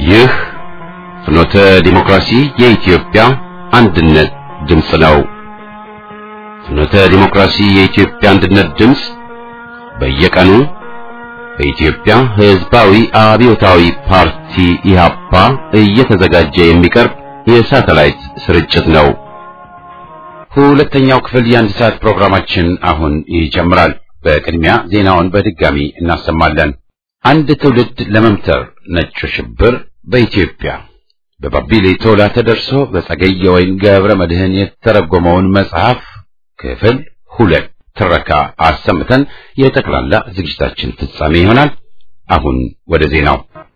ይህ ፍኖተ ዲሞክራሲ የኢትዮጵያ አንድነት ድምፅ ነው። ፍኖተ ዲሞክራሲ የኢትዮጵያ አንድነት ድምፅ በየቀኑ በኢትዮጵያ ሕዝባዊ አብዮታዊ ፓርቲ ኢህአፓ እየተዘጋጀ የሚቀርብ የሳተላይት ስርጭት ነው። ሁለተኛው ክፍል የአንድ ሰዓት ፕሮግራማችን አሁን ይጀምራል። በቅድሚያ ዜናውን በድጋሚ እናሰማለን። አንድ ትውልድ ለመምተር ነጩ ሽብር በኢትዮጵያ በባቢሌ ቶላ ተደርሶ በጸገየ ወይን ገብረ መድህን የተተረጎመውን መጽሐፍ ክፍል ሁለት ትረካ አሰምተን የጠቅላላ ዝግጅታችን ፍጻሜ ይሆናል። አሁን ወደ ዜናው።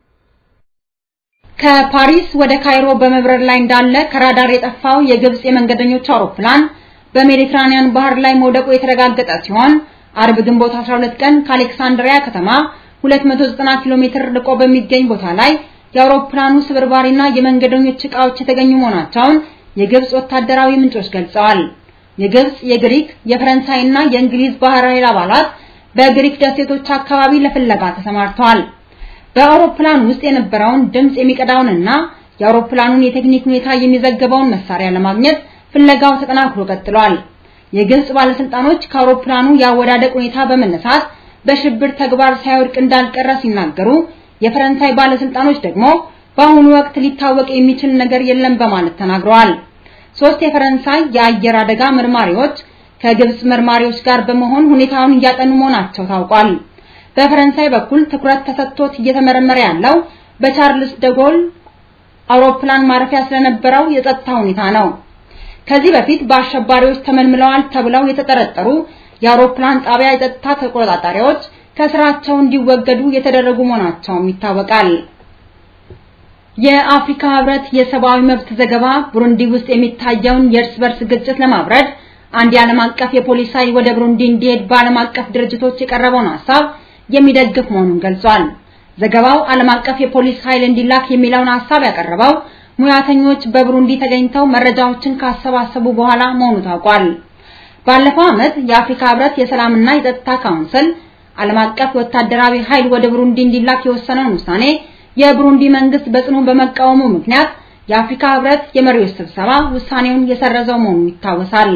ከፓሪስ ወደ ካይሮ በመብረር ላይ እንዳለ ከራዳር የጠፋው የግብጽ የመንገደኞች አውሮፕላን በሜዲትራኒያን ባህር ላይ መውደቁ የተረጋገጠ ሲሆን አርብ ግንቦት 12 ቀን ከአሌክሳንድሪያ ከተማ 290 ኪሎ ሜትር ርቆ በሚገኝ ቦታ ላይ የአውሮፕላኑ ስብርባሪና የመንገደኞች ዕቃዎች የተገኙ መሆናቸውን የግብጽ ወታደራዊ ምንጮች ገልጸዋል። የግብጽ፣ የግሪክ፣ የፈረንሳይና የእንግሊዝ ባህር ኃይል አባላት በግሪክ ደሴቶች አካባቢ ለፍለጋ ተሰማርተዋል። በአውሮፕላኑ ውስጥ የነበረውን ድምጽ የሚቀዳውንና የአውሮፕላኑን የቴክኒክ ሁኔታ የሚዘግበውን መሳሪያ ለማግኘት ፍለጋው ተጠናክሮ ቀጥሏል። የግብጽ ባለስልጣኖች ከአውሮፕላኑ የአወዳደቅ ሁኔታ በመነሳት በሽብር ተግባር ሳይወድቅ እንዳልቀረ ሲናገሩ፣ የፈረንሳይ ባለስልጣኖች ደግሞ በአሁኑ ወቅት ሊታወቅ የሚችል ነገር የለም በማለት ተናግረዋል። ሶስት የፈረንሳይ የአየር አደጋ መርማሪዎች ከግብጽ መርማሪዎች ጋር በመሆን ሁኔታውን እያጠኑ መሆናቸው ታውቋል። በፈረንሳይ በኩል ትኩረት ተሰጥቶት እየተመረመረ ያለው በቻርልስ ደጎል አውሮፕላን ማረፊያ ስለነበረው የጸጥታ ሁኔታ ነው። ከዚህ በፊት በአሸባሪዎች ተመልምለዋል ተብለው የተጠረጠሩ የአውሮፕላን ጣቢያ የጸጥታ ተቆጣጣሪዎች ከስራቸው እንዲወገዱ የተደረጉ መሆናቸውም ይታወቃል። የአፍሪካ ህብረት የሰብአዊ መብት ዘገባ ቡሩንዲ ውስጥ የሚታየውን የእርስ በርስ ግጭት ለማብረድ አንድ የዓለም አቀፍ የፖሊስ ኃይል ወደ ቡሩንዲ እንዲሄድ በዓለም አቀፍ ድርጅቶች የቀረበውን ሀሳብ የሚደግፍ መሆኑን ገልጿል። ዘገባው ዓለም አቀፍ የፖሊስ ኃይል እንዲላክ የሚለውን ሀሳብ ያቀረበው ሙያተኞች በቡሩንዲ ተገኝተው መረጃዎችን ካሰባሰቡ በኋላ መሆኑ ታውቋል። ባለፈው ዓመት የአፍሪካ ህብረት የሰላምና የጸጥታ ካውንስል ዓለም አቀፍ ወታደራዊ ኃይል ወደ ቡሩንዲ እንዲላክ የወሰነውን ውሳኔ የቡሩንዲ መንግስት በጽኑ በመቃወሙ ምክንያት የአፍሪካ ህብረት የመሪዎች ስብሰባ ውሳኔውን የሰረዘው መሆኑ ይታወሳል።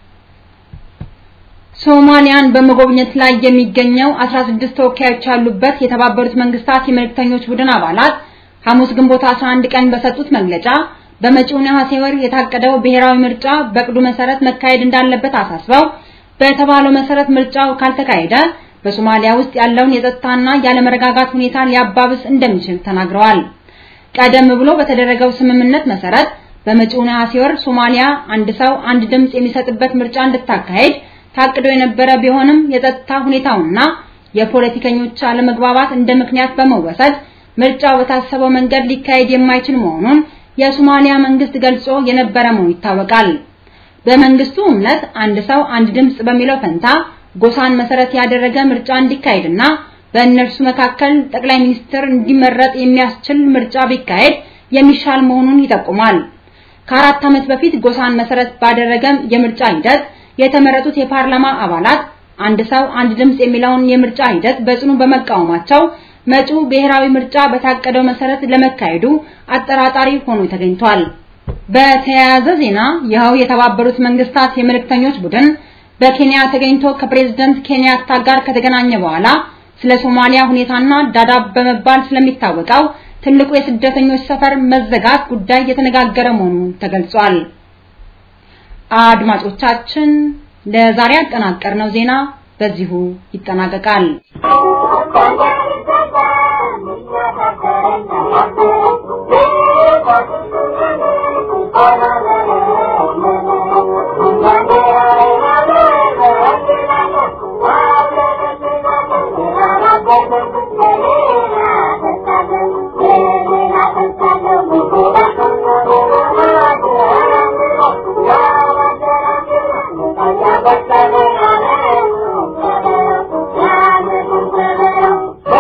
ሶማሊያን በመጎብኘት ላይ የሚገኘው 16 ተወካዮች ያሉበት የተባበሩት መንግስታት የመልእክተኞች ቡድን አባላት ሐሙስ ግንቦት 11 ቀን በሰጡት መግለጫ በመጪው ነሐሴ ወር የታቀደው ብሔራዊ ምርጫ በቅዱ መሰረት መካሄድ እንዳለበት አሳስበው በተባለው መሰረት ምርጫው ካልተካሄደ በሶማሊያ ውስጥ ያለውን የጸጥታና ያለመረጋጋት ሁኔታ ሊያባብስ እንደሚችል ተናግረዋል። ቀደም ብሎ በተደረገው ስምምነት መሰረት በመጪው ነሐሴ ወር ሶማሊያ አንድ ሰው አንድ ድምጽ የሚሰጥበት ምርጫ እንድታካሄድ ታቅዶ የነበረ ቢሆንም የጸጥታ ሁኔታውና የፖለቲከኞች አለመግባባት እንደ ምክንያት በመወሰድ ምርጫው በታሰበው መንገድ ሊካሄድ የማይችል መሆኑን የሶማሊያ መንግስት ገልጾ የነበረ መሆኑ ይታወቃል። በመንግስቱ እምነት አንድ ሰው አንድ ድምጽ በሚለው ፈንታ ጎሳን መሰረት ያደረገ ምርጫ እንዲካሄድና በእነርሱ መካከል ጠቅላይ ሚኒስትር እንዲመረጥ የሚያስችል ምርጫ ቢካሄድ የሚሻል መሆኑን ይጠቁማል። ከአራት ዓመት በፊት ጎሳን መሰረት ባደረገ የምርጫ ሂደት የተመረጡት የፓርላማ አባላት አንድ ሰው አንድ ድምጽ የሚለውን የምርጫ ሂደት በጽኑ በመቃወማቸው መጪው ብሔራዊ ምርጫ በታቀደው መሰረት ለመካሄዱ አጠራጣሪ ሆኖ ተገኝቷል። በተያያዘ ዜና ይኸው የተባበሩት መንግስታት የመልእክተኞች ቡድን በኬንያ ተገኝቶ ከፕሬዝዳንት ኬንያታ ጋር ከተገናኘ በኋላ ስለ ሶማሊያ ሁኔታና ዳዳብ በመባል ስለሚታወቀው ትልቁ የስደተኞች ሰፈር መዘጋት ጉዳይ የተነጋገረ መሆኑ ተገልጿል። አድማጮቻችን ለዛሬ ያጠናቀርነው ዜና በዚሁ ይጠናቀቃል። Thank you.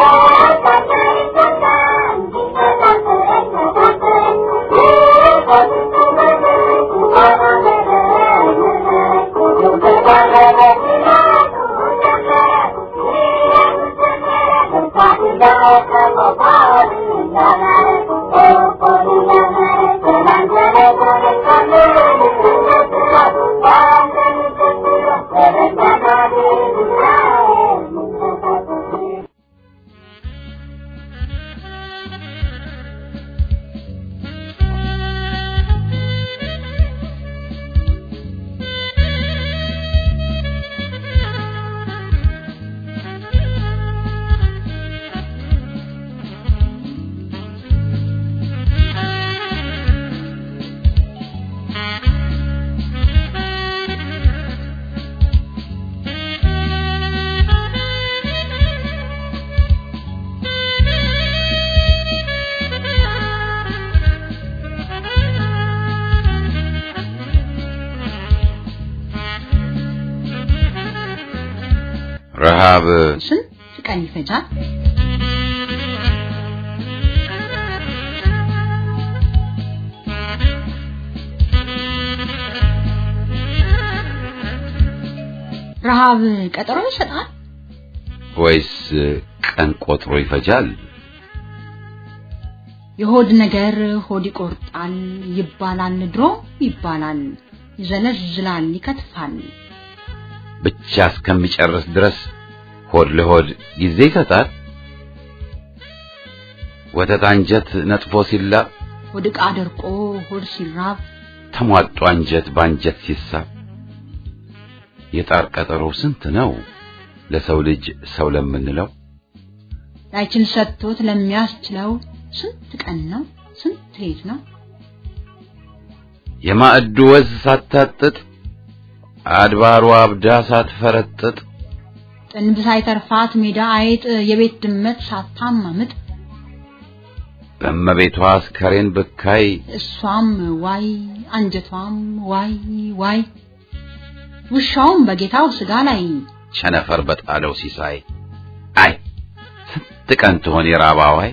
ረሃብ ስንት ቀን ይፈጃል? ረሃብ ቀጠሮ ይሰጣል ወይስ ቀን ቆጥሮ ይፈጃል? የሆድ ነገር ሆድ ይቆርጣል ይባላል፣ ድሮ ይባላል፣ ይዘለዝላል፣ ይከትፋል። ብቻ እስከሚጨርስ ድረስ ሆድ ለሆድ ጊዜ ይሰጣል። ወተት አንጀት ነጥፎ ሲላብ ሆድ ዕቃ ደርቆ ሆድ ሲራብ ተሟጦ አንጀት በአንጀት ሲሳብ የጣር ቀጠሮ ስንት ነው ለሰው ልጅ ሰው ለምንለው ላይችል ሰጥቶት ለሚያስችለው ስንት ቀን ነው ስንት ሌት ነው የማዕዱ ወዝ ሳታጥጥ አድባሯ አብዳ ሳትፈረጥጥ ጥንብ ሳይተርፋት ሜዳ አይጥ የቤት ድመት ሳታማምጥ በእመቤቷ አስከሬን ብካይ እሷም ዋይ አንጀቷም ዋይ ዋይ ውሻውም በጌታው ስጋ ላይ ቸነፈር በጣለው ሲሳይ አይ ስንት ቀን ትሆን የራባዋይ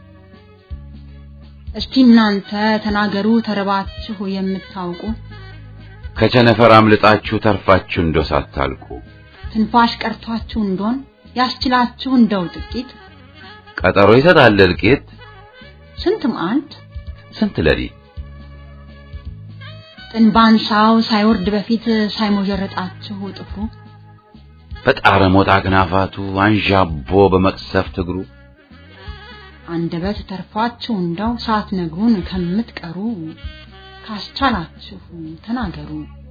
እስቲ እናንተ ተናገሩ ተርባችሁ የምታውቁ ከቸነፈር አምልጣችሁ ተርፋችሁ እንዶ ሳታልቁ ትንፋሽ ቀርቷችሁ እንደሆን ያስችላችሁ እንደው ጥቂት ቀጠሮ ይሰጣል እልቂት ስንት መዓልት ስንት ሌሊት ጥንባንሳው ሳይወርድ በፊት ሳይሞጀረጣችሁ ጥፍሩ በጣረ ሞጣ አክናፋቱ አንዣቦ በመቅሰፍት እግሩ አንደበት ተርፏችሁ እንደው ሳትነግሩን ከምትቀሩ ካስቻላችሁ ተናገሩ።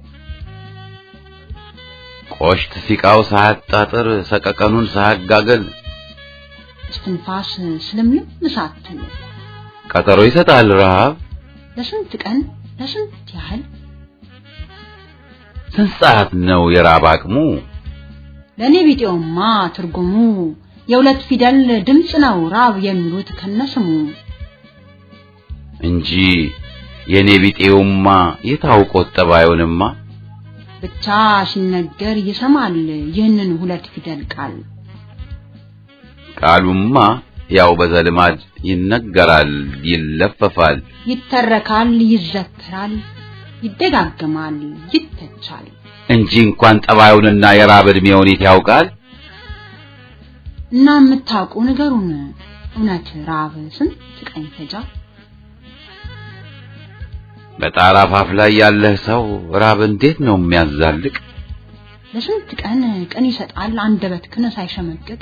ቆሽት ሲቃው ሳያጣጥር ሰቀቀኑን ሳያጋገል እስትንፋስ ስለምንም ሳትል ቀጠሮ ይሰጣል ረሃብ ለስንት ቀን ለስንት ያህል ስንት ሰዓት ነው የራብ አቅሙ ለእኔ ቢጤውማ ትርጉሙ የሁለት ፊደል ድምፅ ነው ራብ የሚሉት ከነስሙ እንጂ የኔ ቢጤውማ የታውቆት ጠባዩንማ ብቻ ሲነገር ይሰማል ይህንን ሁለት ፊደል ቃል ቃሉማ ያው በዘልማድ ይነገራል ይለፈፋል ይተረካል ይዘከራል ይደጋገማል ይተቻል እንጂ እንኳን ጠባዩንና የራብ ዕድሜውን የት ያውቃል እና የምታውቁ ንገሩን እውነት ራብ ስንት ቀን ይፈጃል? በጣራ አፋፍ ላይ ያለህ ሰው ራብ እንዴት ነው የሚያዛልቅ ለስንት ቀን ቀን ይሰጣል አንደበት ክነ ሳይሸመቅቅ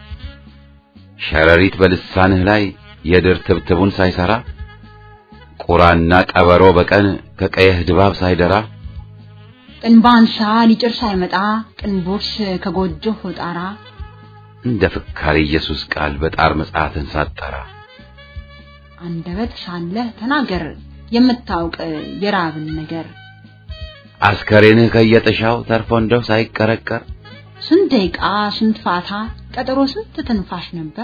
ሸረሪት በልሳንህ ላይ የድር ትብትቡን ሳይሰራ ቁራና ቀበሮ በቀን ከቀየህ ድባብ ሳይደራ ጥንባንሳ ሊጭር ሳይመጣ ቅንቦርስ ከጎጆህ ጣራ እንደ ፍካሬ ኢየሱስ ቃል በጣር መጽሐፍን ሳጠራ አንደበት ሳለህ ተናገር የምታውቅ የራብን ነገር አስከሬንህ ከየጥሻው ተርፎ እንደው ሳይቀረቀር ስንት ደቂቃ ስንት ፋታ ቀጠሮ ስንት ትንፋሽ ነበር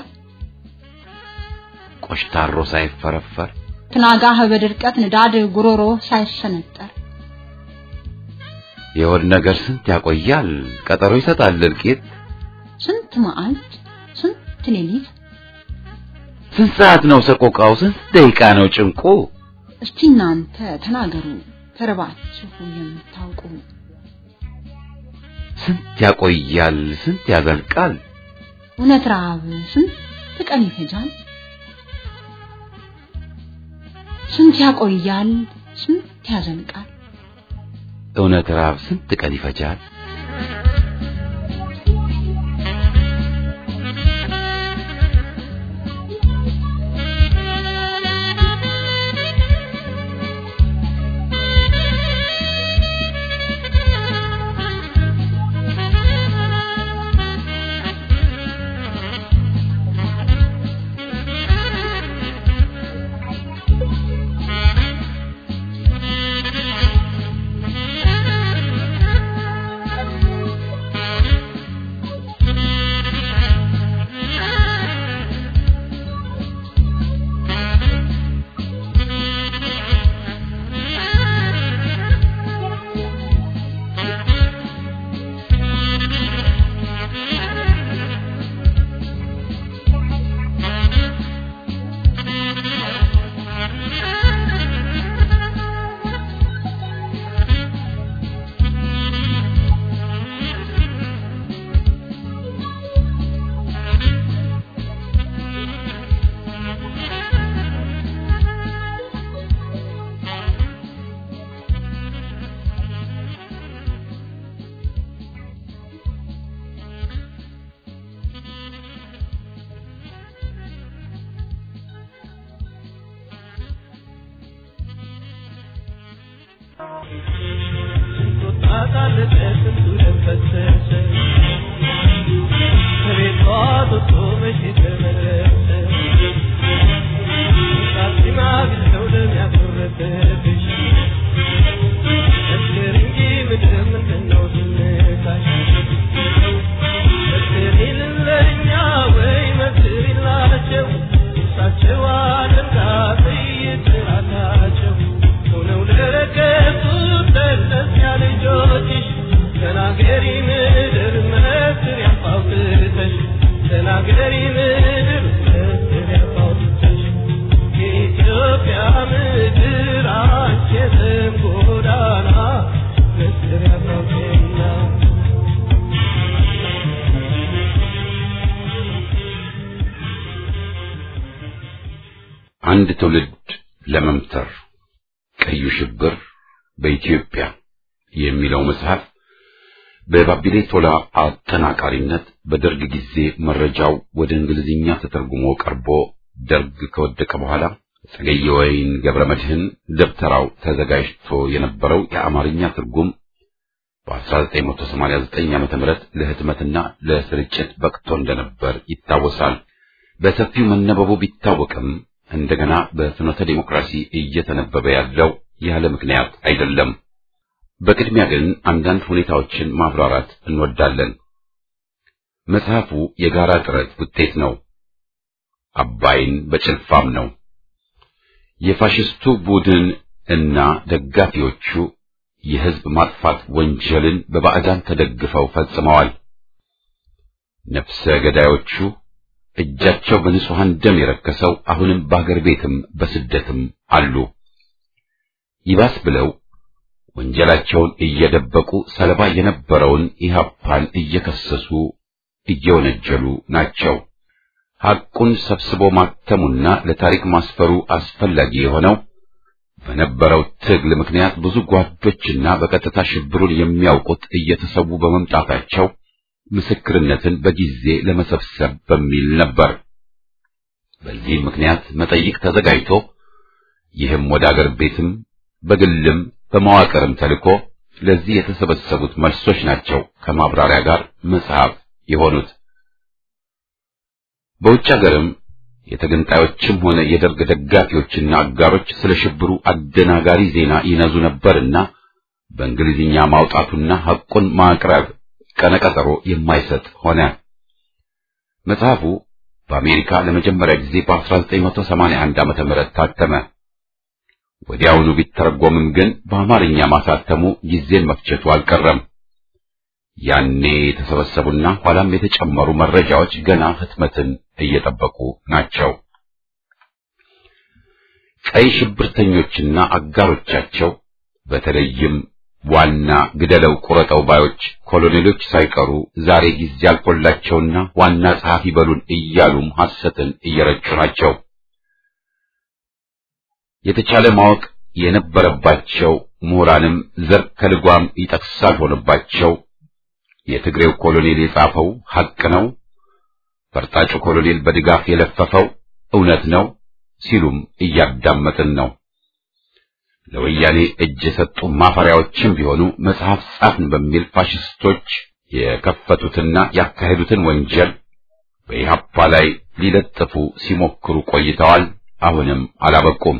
ቆሽታሮ ሳይፈረፈር ትናጋህ በድርቀት ንዳድ ጉሮሮ ሳይሰነጠር የሆድ ነገር ስንት ያቆያል ቀጠሮ ይሰጣል እልቂት ስንት መዓልት ስንት ሌሊት ስንት ሰዓት ነው ሰቆቃው ስንት ደቂቃ ነው ጭንቁ እስቲ እናንተ ተናገሩ ተርባችሁ የምታውቁ ስንት ያቆያል ስንት ያዘልቃል እውነት ረሃብ ስንት ቀን ይፈጃል? ስንት ያቆያል ስንት ያዘልቃል? እውነት ረሃብ ስንት ቀን ይፈጃል አንድ ትውልድ ለመምተር ቀዩ ሽብር በኢትዮጵያ የሚለው መጽሐፍ በባቢሌ ቶላ አጠናቃሪነት በደርግ ጊዜ መረጃው ወደ እንግሊዝኛ ተተርጉሞ ቀርቦ ደርግ ከወደቀ በኋላ ጸገየ ወይን ገብረ መድህን ደብተራው ተዘጋጅቶ የነበረው የአማርኛ ትርጉም በ1989 ዓ.ም ለህትመትና ለስርጭት በቅቶ እንደነበር ይታወሳል። በሰፊው መነበቡ ቢታወቅም እንደገና በፍኖተ ዲሞክራሲ እየተነበበ ያለው ያለ ምክንያት አይደለም። በቅድሚያ ግን አንዳንድ ሁኔታዎችን ማብራራት እንወዳለን። መጽሐፉ የጋራ ጥረት ውጤት ነው። አባይን በጭልፋም ነው። የፋሽስቱ ቡድን እና ደጋፊዎቹ የህዝብ ማጥፋት ወንጀልን በባዕዳን ተደግፈው ፈጽመዋል። ነፍሰ ገዳዮቹ እጃቸው በንጹሐን ደም የረከሰው አሁንም በአገር ቤትም በስደትም አሉ። ይባስ ብለው ወንጀላቸውን እየደበቁ ሰለባ የነበረውን ኢህአፓን እየከሰሱ እየወነጀሉ ናቸው። ሐቁን ሰብስቦ ማተሙና ለታሪክ ማስፈሩ አስፈላጊ የሆነው በነበረው ትግል ምክንያት ብዙ ጓዶችና በቀጥታ ሽብሩን የሚያውቁት እየተሰዉ በመምጣታቸው ምስክርነትን በጊዜ ለመሰብሰብ በሚል ነበር። በዚህ ምክንያት መጠይቅ ተዘጋጅቶ ይህም ወደ አገር ቤትም በግልም በመዋቅርም ተልኮ ለዚህ የተሰበሰቡት መልሶች ናቸው ከማብራሪያ ጋር መጽሐፍ የሆኑት። በውጭ ሀገርም የተገንጣዮችም ሆነ የደርግ ደጋፊዎችና አጋሮች ስለ ሽብሩ አደናጋሪ ዜና ይነዙ ነበርና በእንግሊዝኛ ማውጣቱና ሐቁን ማቅረብ ቀነቀጠሮ የማይሰጥ ሆነ። መጽሐፉ በአሜሪካ ለመጀመሪያ ጊዜ በ1981 ዓመተ ምህረት ታተመ። ወዲያውኑ ቢተረጎምም ግን በአማርኛ ማሳተሙ ጊዜን መፍጀቱ አልቀረም። ያኔ የተሰበሰቡና ኋላም የተጨመሩ መረጃዎች ገና ህትመትን እየጠበቁ ናቸው። ቀይ ሽብርተኞችና አጋሮቻቸው በተለይም ዋና ግደለው ቁረጠው ባዮች ኮሎኔሎች ሳይቀሩ ዛሬ ጊዜ አልፎላቸውና ዋና ጸሐፊ በሉን እያሉም ሐሰትን እየረጩ ናቸው። የተቻለ ማወቅ የነበረባቸው ምሁራንም ዘር ከልጓም ይጠቅሳል ሆነባቸው። የትግሬው ኮሎኔል የጻፈው ሐቅ ነው፣ ፈርጣጩ ኮሎኔል በድጋፍ የለፈፈው እውነት ነው ሲሉም እያዳመጥን ነው። ለወያኔ እጅ የሰጡ ማፈሪያዎችም ቢሆኑ መጽሐፍ ጻፍን በሚል ፋሽስቶች የከፈቱትና ያካሄዱትን ወንጀል በኢህአፓ ላይ ሊለጥፉ ሲሞክሩ ቆይተዋል። አሁንም አላበቁም።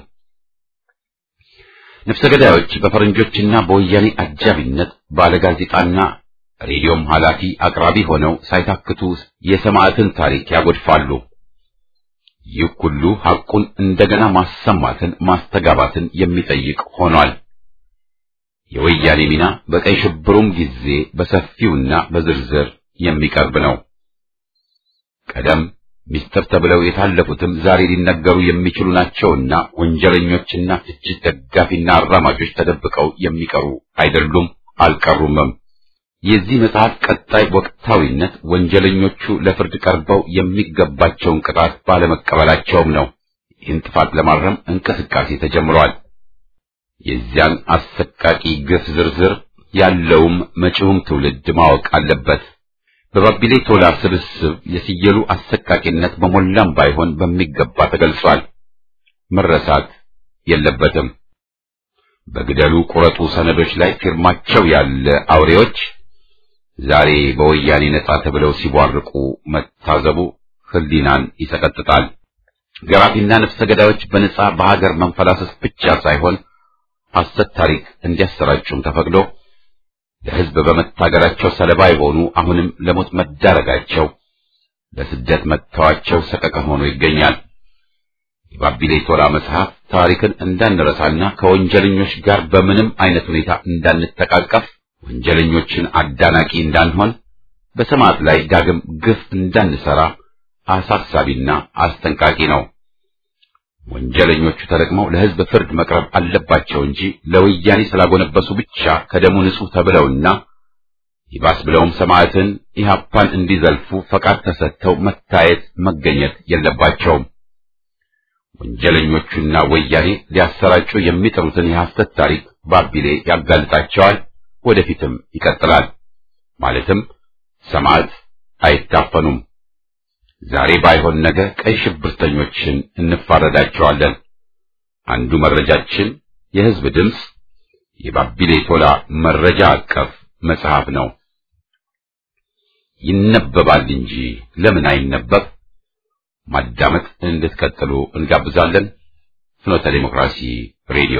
ነፍሰ ገዳዮች በፈረንጆችና በወያኔ አጃቢነት ባለጋዜጣና ሬዲዮም ኃላፊ አቅራቢ ሆነው ሳይታክቱ የሰማዕትን ታሪክ ያጎድፋሉ። ይህ ሁሉ ሐቁን እንደገና ማሰማትን ማስተጋባትን የሚጠይቅ ሆኗል። የወያኔ ሚና በቀይ ሽብሩም ጊዜ በሰፊውና በዝርዝር የሚቀርብ ነው። ቀደም ሚስጥር ተብለው የታለፉትም ዛሬ ሊነገሩ የሚችሉ ናቸውና ወንጀለኞችና ፍጅት ደጋፊና አራማጆች ተደብቀው የሚቀሩ አይደሉም፣ አልቀሩምም። የዚህ መጽሐፍ ቀጣይ ወቅታዊነት ወንጀለኞቹ ለፍርድ ቀርበው የሚገባቸውን ቅጣት ባለመቀበላቸውም ነው። ይህን ጥፋት ለማረም እንቅስቃሴ ተጀምሯል። የዚያን አሰቃቂ ግፍ ዝርዝር ያለውም መጪውም ትውልድ ማወቅ አለበት። በባቢሌ ቶላ ስብስብ የስየሉ አሰቃቂነት በሞላም ባይሆን በሚገባ ተገልጿል። መረሳት የለበትም። በግደሉ ቁረጡ ሰነዶች ላይ ፊርማቸው ያለ አውሬዎች ዛሬ በወያኔ ነጻ ተብለው ሲቧርቁ መታዘቡ ሕሊናን ይሰቀጥጣል። ገራፊና ነፍሰ ገዳዮች በነጻ በሀገር መንፈላሰስ ብቻ ሳይሆን ሐሰት ታሪክ እንዲያሰራጩም ተፈቅዶ ለሕዝብ በመታገራቸው ሰለባ የሆኑ አሁንም ለሞት መዳረጋቸው ለስደት መጥተዋቸው ሰቀቀን ሆኖ ይገኛል። የባቢሌ ቶላ መጽሐፍ ታሪክን እንዳንረሳና ከወንጀለኞች ጋር በምንም አይነት ሁኔታ እንዳንተቃቀፍ ወንጀለኞችን አዳናቂ እንዳንሆን በሰማዕት ላይ ዳግም ግፍ እንዳንሰራ አሳሳቢና አስጠንቃቂ ነው። ወንጀለኞቹ ተለቅመው ለሕዝብ ፍርድ መቅረብ አለባቸው እንጂ ለወያኔ ስላጎነበሱ ብቻ ከደሙ ንጹሕ ተብለውና ይባስ ብለውም ሰማዕትን ኢህአፓን እንዲዘልፉ ፈቃድ ተሰጥተው መታየት መገኘት የለባቸውም። ወንጀለኞቹና ወያኔ ሊያሰራጩ የሚጥሩትን የሐሰት ታሪክ ባቢሌ ያጋልጣቸዋል፣ ወደፊትም ይቀጥላል። ማለትም ሰማዕት አይታፈኑም። ዛሬ ባይሆን ነገ ቀይ ሽብርተኞችን እንፋረዳቸዋለን። አንዱ መረጃችን የሕዝብ ድምፅ የባቢሌ ቶላ መረጃ አቀፍ መጽሐፍ ነው። ይነበባል እንጂ ለምን አይነበብ? ማዳመጥ እንድትቀጥሉ እንጋብዛለን። ፍኖተ ዲሞክራሲ ሬዲዮ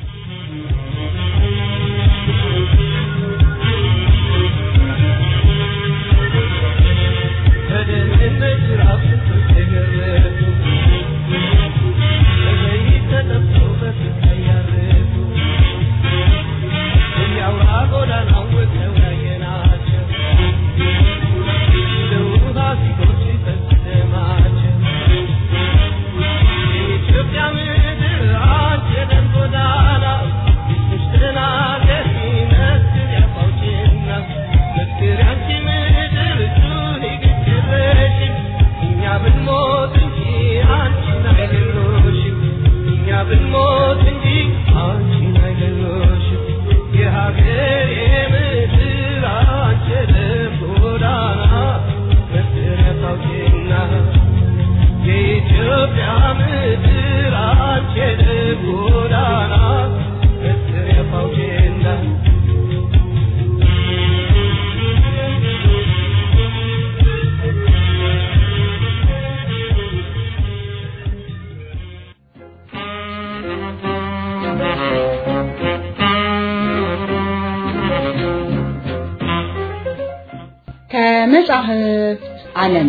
ከመጻሕፍት ዓለም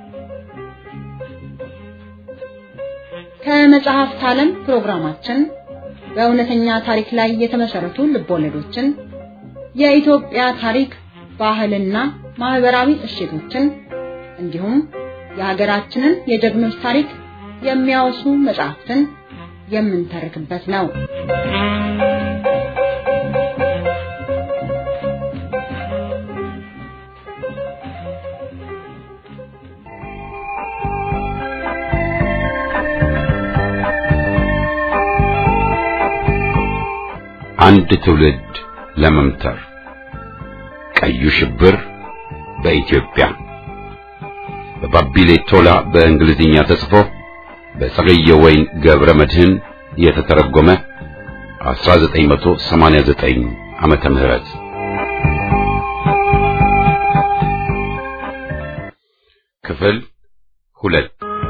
ከመጽሐፍት ዓለም ፕሮግራማችን በእውነተኛ ታሪክ ላይ የተመሰረቱ ልቦለዶችን፣ የኢትዮጵያ ታሪክ፣ ባህልና ማህበራዊ እሴቶችን እንዲሁም የሀገራችንን የጀግኖች ታሪክ የሚያወሱ መጽሐፍትን የምንተርክበት ነው። አንድ ትውልድ ለመምተር ቀዩ ሽብር በኢትዮጵያ በባቢሌ ቶላ በእንግሊዝኛ ተጽፎ በጸገየ ወይን ገብረ መድህን የተተረጎመ 1989 ዓመተ ምህረት ክፍል ሁለት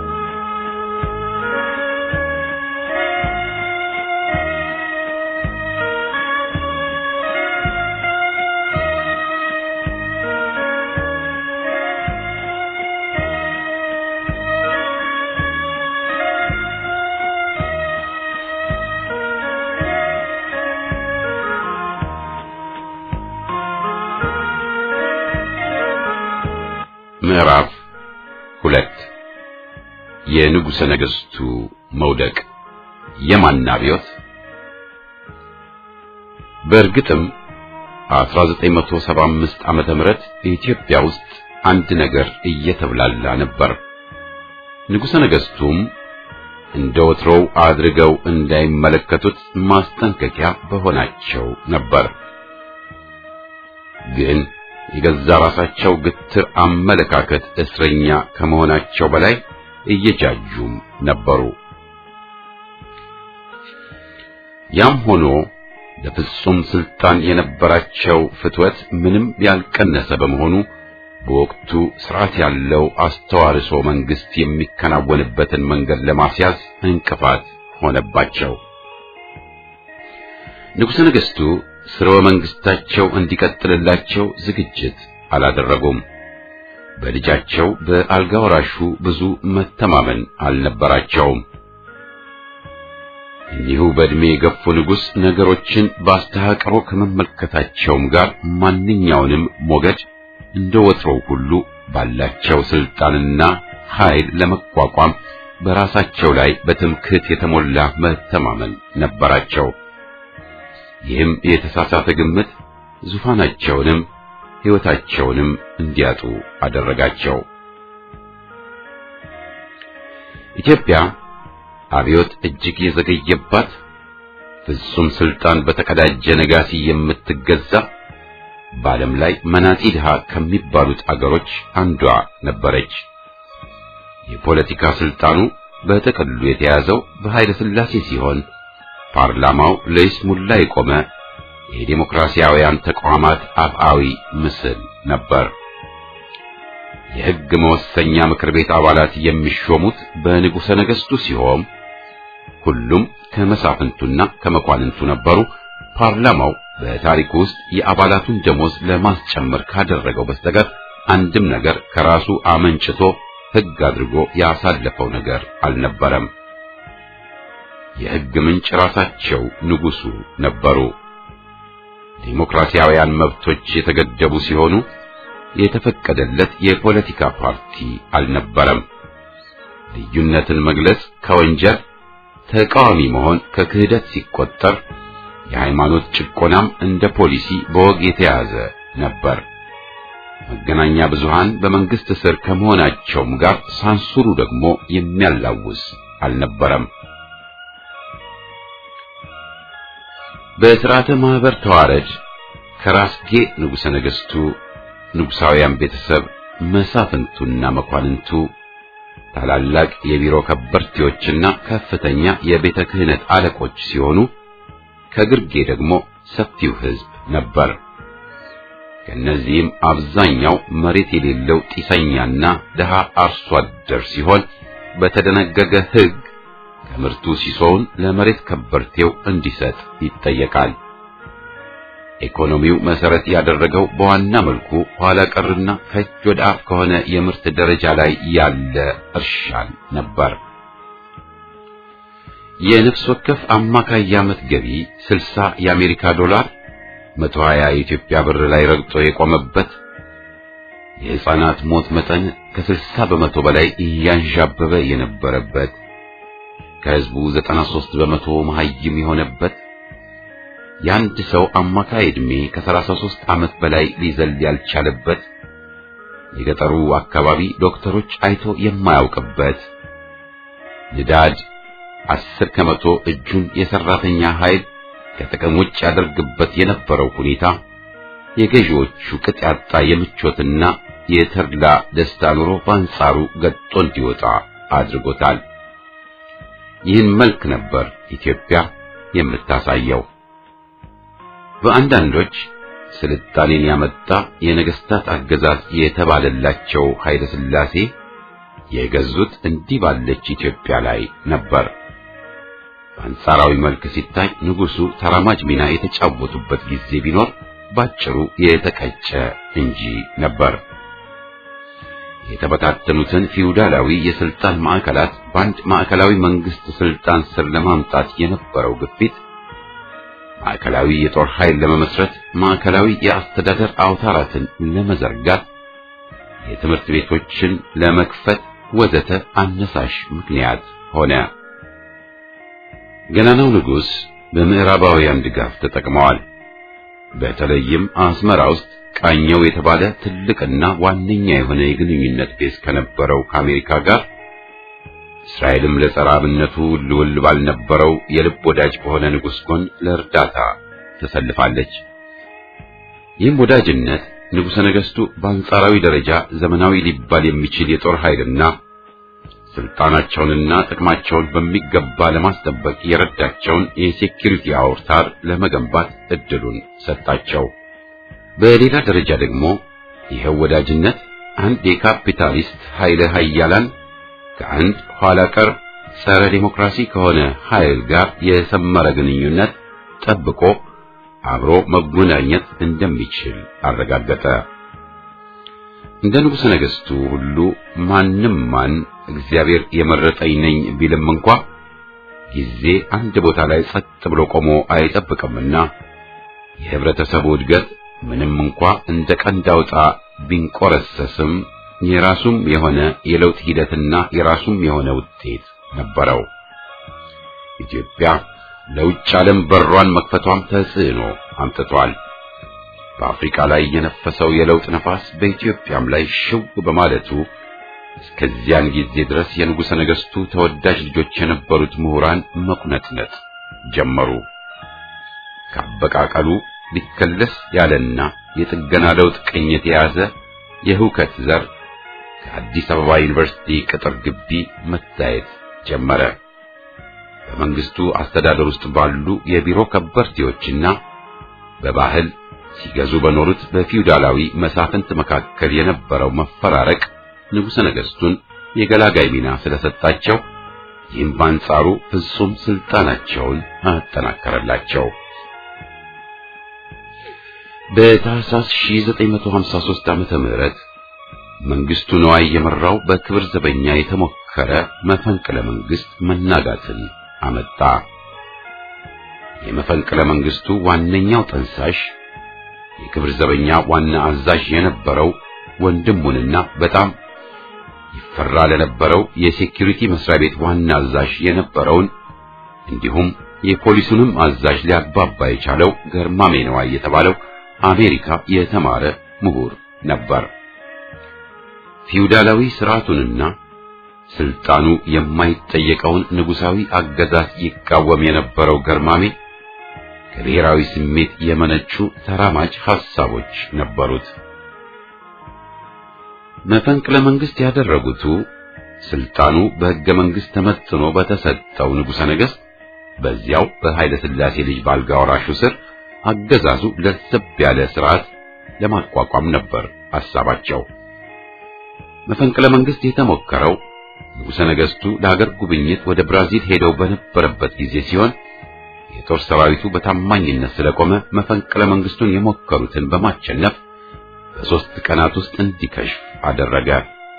ምዕራፍ ሁለት የንጉሠ ነገሥቱ መውደቅ የማን አብዮት? በእርግጥም 1975 ዓመተ ምህረት ኢትዮጵያ ውስጥ አንድ ነገር እየተብላላ ነበር። ንጉሠ ነገሥቱም እንደ ወትሮው አድርገው እንዳይመለከቱት ማስጠንቀቂያ በሆናቸው ነበር። ግን የገዛ ራሳቸው ግትር አመለካከት እስረኛ ከመሆናቸው በላይ እየጃጁም ነበሩ። ያም ሆኖ ለፍጹም ስልጣን የነበራቸው ፍትወት ምንም ያልቀነሰ በመሆኑ በወቅቱ ስርዓት ያለው አስተዋርሶ መንግስት የሚከናወንበትን መንገድ ለማስያዝ እንቅፋት ሆነባቸው። ንጉሠ ነገሥቱ ስርወ መንግስታቸው እንዲቀጥልላቸው ዝግጅት አላደረጉም። በልጃቸው በአልጋ ወራሹ ብዙ መተማመን አልነበራቸውም። እኒሁ በዕድሜ የገፉ ንጉሥ ነገሮችን በአስተሃቅሮ ከመመልከታቸውም ጋር ማንኛውንም ሞገድ እንደ ወትሮው ሁሉ ባላቸው ስልጣንና ኃይል ለመቋቋም በራሳቸው ላይ በትምክህት የተሞላ መተማመን ነበራቸው። ይህም የተሳሳተ ግምት ዙፋናቸውንም ሕይወታቸውንም እንዲያጡ አደረጋቸው። ኢትዮጵያ አብዮት እጅግ የዘገየባት ፍጹም ስልጣን በተቀዳጀ ነጋሲ የምትገዛ በዓለም ላይ መናጢ ድሃ ከሚባሉት አገሮች አንዷ ነበረች። የፖለቲካ ስልጣኑ በጥቅሉ የተያዘው በኃይለ ሥላሴ ሲሆን ፓርላማው ለይስሙላ የቆመ የዴሞክራሲያውያን ተቋማት አፍአዊ ምስል ነበር። የሕግ መወሰኛ ምክር ቤት አባላት የሚሾሙት በንጉሠ ነገሥቱ ሲሆን ሁሉም ከመሳፍንቱና ከመኳንንቱ ነበሩ። ፓርላማው በታሪኩ ውስጥ የአባላቱን ደሞዝ ለማስጨመር ካደረገው በስተቀር አንድም ነገር ከራሱ አመንጭቶ ሕግ አድርጎ ያሳለፈው ነገር አልነበረም። የሕግ ምንጭ ራሳቸው ንጉሡ ነበሩ። ዲሞክራሲያውያን መብቶች የተገደቡ ሲሆኑ የተፈቀደለት የፖለቲካ ፓርቲ አልነበረም። ልዩነትን መግለጽ ከወንጀል ተቃዋሚ መሆን ከክህደት ሲቆጠር የሃይማኖት ጭቆናም እንደ ፖሊሲ በወግ የተያዘ ነበር። መገናኛ ብዙሃን በመንግስት ስር ከመሆናቸውም ጋር ሳንሱሩ ደግሞ የሚያላውስ አልነበረም። በሥርዓተ ማህበር ተዋረድ ከራስጌ ንጉሠ ነገሥቱ፣ ንጉሣውያን ቤተሰብ፣ መሳፍንቱና መኳንንቱ፣ ታላላቅ የቢሮ ከበርቴዎችና ከፍተኛ የቤተ ክህነት አለቆች ሲሆኑ ከግርጌ ደግሞ ሰፊው ሕዝብ ነበር። ከእነዚህም አብዛኛው መሬት የሌለው ጢሰኛና ድሃ አርሶ አደር ሲሆን በተደነገገ ሕግ ከምርቱ ሲሶውን ለመሬት ከበርቴው እንዲሰጥ ይጠየቃል። ኢኮኖሚው መሰረት ያደረገው በዋና መልኩ ኋላ ቀርና ከእጅ ወደ አፍ ከሆነ የምርት ደረጃ ላይ ያለ እርሻን ነበር። የነፍስ ወከፍ አማካይ የዓመት ገቢ 60 የአሜሪካ ዶላር 120 የኢትዮጵያ ብር ላይ ረግጦ የቆመበት የሕፃናት ሞት መጠን ከ60 በመቶ በላይ እያንዣበበ የነበረበት ከሕዝቡ 93 በመቶ መሐይም የሆነበት የአንድ ሰው አማካይ ዕድሜ ከ33 ዓመት በላይ ሊዘል ያልቻለበት የገጠሩ አካባቢ ዶክተሮች አይቶ የማያውቅበት ንዳድ አስር ከመቶ እጁን የሰራተኛ ኃይል ከጥቅም ውጭ ያደርግበት የነበረው ሁኔታ የገዢዎቹ ቅጥ ያጣ የምቾትና የተድላ ደስታ ኑሮ በአንጻሩ ገጦ እንዲወጣ አድርጎታል። ይህን መልክ ነበር ኢትዮጵያ የምታሳየው። በአንዳንዶች ስልጣኔን ያመጣ የነገስታት አገዛዝ የተባለላቸው ኃይለ ሥላሴ የገዙት እንዲህ ባለች ኢትዮጵያ ላይ ነበር። በአንጻራዊ መልክ ሲታይ ንጉሡ ተራማጅ ሚና የተጫወቱበት ጊዜ ቢኖር ባጭሩ የተቀጨ እንጂ ነበር። የተበታተኑትን ፊውዳላዊ የስልጣን ማዕከላት በአንድ ማዕከላዊ መንግስት ስልጣን ስር ለማምጣት የነበረው ግፊት ማዕከላዊ የጦር ኃይል ለመመስረት፣ ማዕከላዊ የአስተዳደር አውታራትን ለመዘርጋት፣ የትምህርት ቤቶችን ለመክፈት ወዘተ አነሳሽ ምክንያት ሆነ። ገናናው ንጉሥ በምዕራባውያን ድጋፍ ተጠቅመዋል። በተለይም አስመራ ውስጥ ቃኘው የተባለ ትልቅና ዋነኛ የሆነ የግንኙነት ቤዝ ከነበረው ከአሜሪካ ጋር እስራኤልም ለጸረ አብነቱ ልውል ባልነበረው የልብ ወዳጅ በሆነ ንጉሥ ጎን ለእርዳታ ተሰልፋለች። ይህም ወዳጅነት ንጉሠ ነገሥቱ በአንጻራዊ ደረጃ ዘመናዊ ሊባል የሚችል የጦር ኃይልና ስልጣናቸውንና ጥቅማቸውን በሚገባ ለማስጠበቅ የረዳቸውን የሴኪሪቲ አውታር ለመገንባት እድሉን ሰጣቸው። በሌላ ደረጃ ደግሞ ይኸው ወዳጅነት አንድ የካፒታሊስት ኃይለ ኃያላን ከአንድ ኋላ ቀር ጸረ ዴሞክራሲ ከሆነ ኃይል ጋር የሰመረ ግንኙነት ጠብቆ አብሮ መጎናኘት እንደሚችል አረጋገጠ። እንደ ንጉሠ ነገሥቱ ሁሉ ማንም ማን እግዚአብሔር የመረጠኝ ነኝ ቢልም እንኳ ጊዜ አንድ ቦታ ላይ ጸጥ ብሎ ቆሞ አይጠብቅምና የህብረተሰቡ እድገት ምንም እንኳ እንደ ቀንድ አውጣ ቢንቆረሰስም የራሱም የሆነ የለውጥ ሂደትና የራሱም የሆነ ውጤት ነበረው። ኢትዮጵያ ለውጭ ዓለም በሯን መክፈቷም ተጽዕኖ አምጥቷል። በአፍሪካ ላይ የነፈሰው የለውጥ ነፋስ በኢትዮጵያም ላይ ሽው በማለቱ እስከዚያን ጊዜ ድረስ የንጉሠ ነገሥቱ ተወዳጅ ልጆች የነበሩት ምሁራን መቁነጥነጥ ጀመሩ። ካበቃቀሉ ሊከለስ ያለና የጥገና ለውጥ ቅኝት የያዘ የሁከት ዘር ከአዲስ አበባ ዩኒቨርሲቲ ቅጥር ግቢ መታየት ጀመረ። በመንግስቱ አስተዳደር ውስጥ ባሉ የቢሮ ከበርቴዎችና በባህል ሲገዙ በኖሩት በፊውዳላዊ መሳፍንት መካከል የነበረው መፈራረቅ ንጉሠ ነገሥቱን የገላጋይ ሚና ስለሰጣቸው ይህም በአንጻሩ ፍጹም ስልጣናቸውን አጠናከረላቸው። በታህሳስ 1953 ዓመተ ምህረት መንግስቱ ነዋይ የመራው በክብር ዘበኛ የተሞከረ መፈንቅለ መንግስት መናጋትን አመጣ። የመፈንቅለ መንግስቱ ዋነኛው ጠንሳሽ የክብር ዘበኛ ዋና አዛዥ የነበረው ወንድሙንና በጣም ይፈራ ለነበረው የሴኩሪቲ መስሪያ ቤት ዋና አዛዥ የነበረውን እንዲሁም የፖሊሱንም አዛዥ ሊያግባባ የቻለው ገርማሜ ነዋይ የተባለው አሜሪካ የተማረ ምሁር ነበር። ፊውዳላዊ ስርዓቱንና ስልጣኑ የማይጠየቀውን ንጉሳዊ አገዛዝ ይቃወም የነበረው ገርማሜ ከብሔራዊ ስሜት የመነጩ ተራማጅ ሐሳቦች ነበሩት። መፈንቅለ መንግስት ያደረጉቱ ስልጣኑ በሕገ መንግስት ተመትኖ በተሰጠው ንጉሠ ነገሥት በዚያው በኃይለ ሥላሴ ልጅ ባልጋ ወራሹ ስር አገዛዙ ለዘብ ያለ ስርዓት ለማቋቋም ነበር ሐሳባቸው። መፈንቅለ መንግስት የተሞከረው ንጉሠ ነገሥቱ ለሀገር ጉብኝት ወደ ብራዚል ሄደው በነበረበት ጊዜ ሲሆን የጦር ሰራዊቱ በታማኝነት ስለቆመ መፈንቅለ መንግስቱን የሞከሩትን በማቸነፍ በሦስት ቀናት ውስጥ እንዲከሽፍ አደረገ።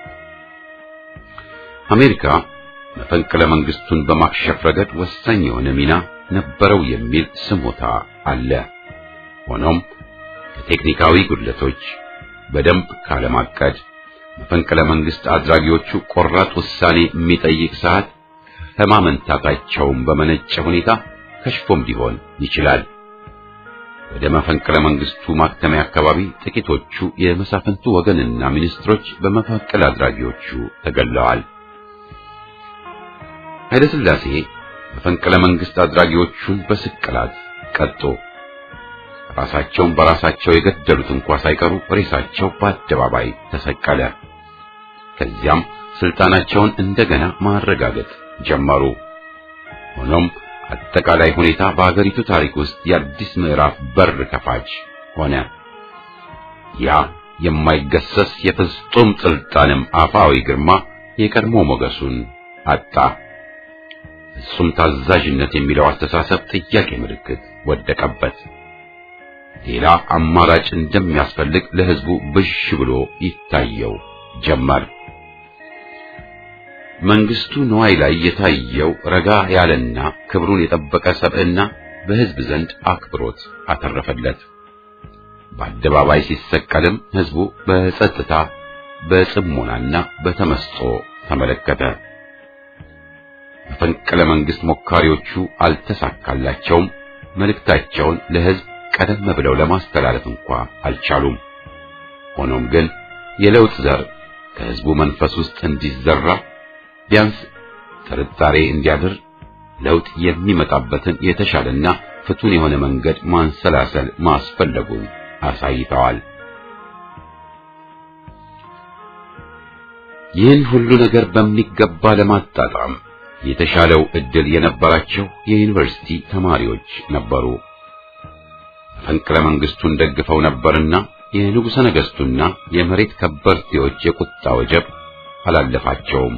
አሜሪካ መፈንቅለ መንግስቱን በማክሸፍ ረገድ ወሳኝ የሆነ ሚና ነበረው የሚል ስሞታ አለ። ሆኖም ከቴክኒካዊ ጉድለቶች፣ በደንብ ካለማቀድ፣ መፈንቅለ መንግስት አድራጊዎቹ ቆራጥ ውሳኔ የሚጠይቅ ሰዓት ከማመንታታቸውም በመነጨ ሁኔታ ከሽፎም ሊሆን ይችላል። ወደ መፈንቅለ መንግስቱ ማክተሚያ አካባቢ ጥቂቶቹ የመሳፍንቱ ወገንና ሚኒስትሮች በመፈንቅለ አድራጊዎቹ ተገለዋል። ኃይለ ሥላሴ መፈንቅለ መንግስት አድራጊዎቹን በስቅላት ቀጡ። ራሳቸውን በራሳቸው የገደሉት እንኳ ሳይቀሩ ሬሳቸው በአደባባይ ተሰቀለ። ከዚያም ስልጣናቸውን እንደገና ማረጋገጥ ጀመሩ። ሆኖም አጠቃላይ ሁኔታ በአገሪቱ ታሪክ ውስጥ የአዲስ ምዕራፍ በር ከፋች ሆነ። ያ የማይገሰስ የፍጹም ስልጣንም አፋዊ ግርማ የቀድሞ ሞገሱን አጣ። ፍጹም ታዛዥነት የሚለው አስተሳሰብ ጥያቄ ምልክት ወደቀበት። ሌላ አማራጭ እንደሚያስፈልግ ለሕዝቡ ብዥ ብሎ ይታየው ጀመር። መንግስቱ ነዋይ ላይ የታየው ረጋ ያለና ክብሩን የጠበቀ ሰብዕና በሕዝብ ዘንድ አክብሮት አተረፈለት። በአደባባይ ሲሰቀልም ሕዝቡ በጸጥታ በጽሞናና በተመስጦ ተመለከተ። መፈንቅለ መንግስት ሞካሪዎቹ አልተሳካላቸውም። መልእክታቸውን ለሕዝብ ቀደም ብለው ለማስተላለፍ እንኳ አልቻሉም። ሆኖም ግን የለውጥ ዘር ከሕዝቡ መንፈስ ውስጥ እንዲዘራ ቢያንስ ጥርጣሬ እንዲያድር ለውጥ የሚመጣበትን የተሻለና ፍቱን የሆነ መንገድ ማንሰላሰል ማስፈለጉን አሳይተዋል። ይህን ሁሉ ነገር በሚገባ ለማጣጣም የተሻለው ዕድል የነበራቸው የዩኒቨርሲቲ ተማሪዎች ነበሩ። መፈንቅለ መንግስቱን ደግፈው ነበርና የንጉሠ ነገሥቱና የመሬት ከበርቴዎች የቁጣ ወጀብ አላለፋቸውም።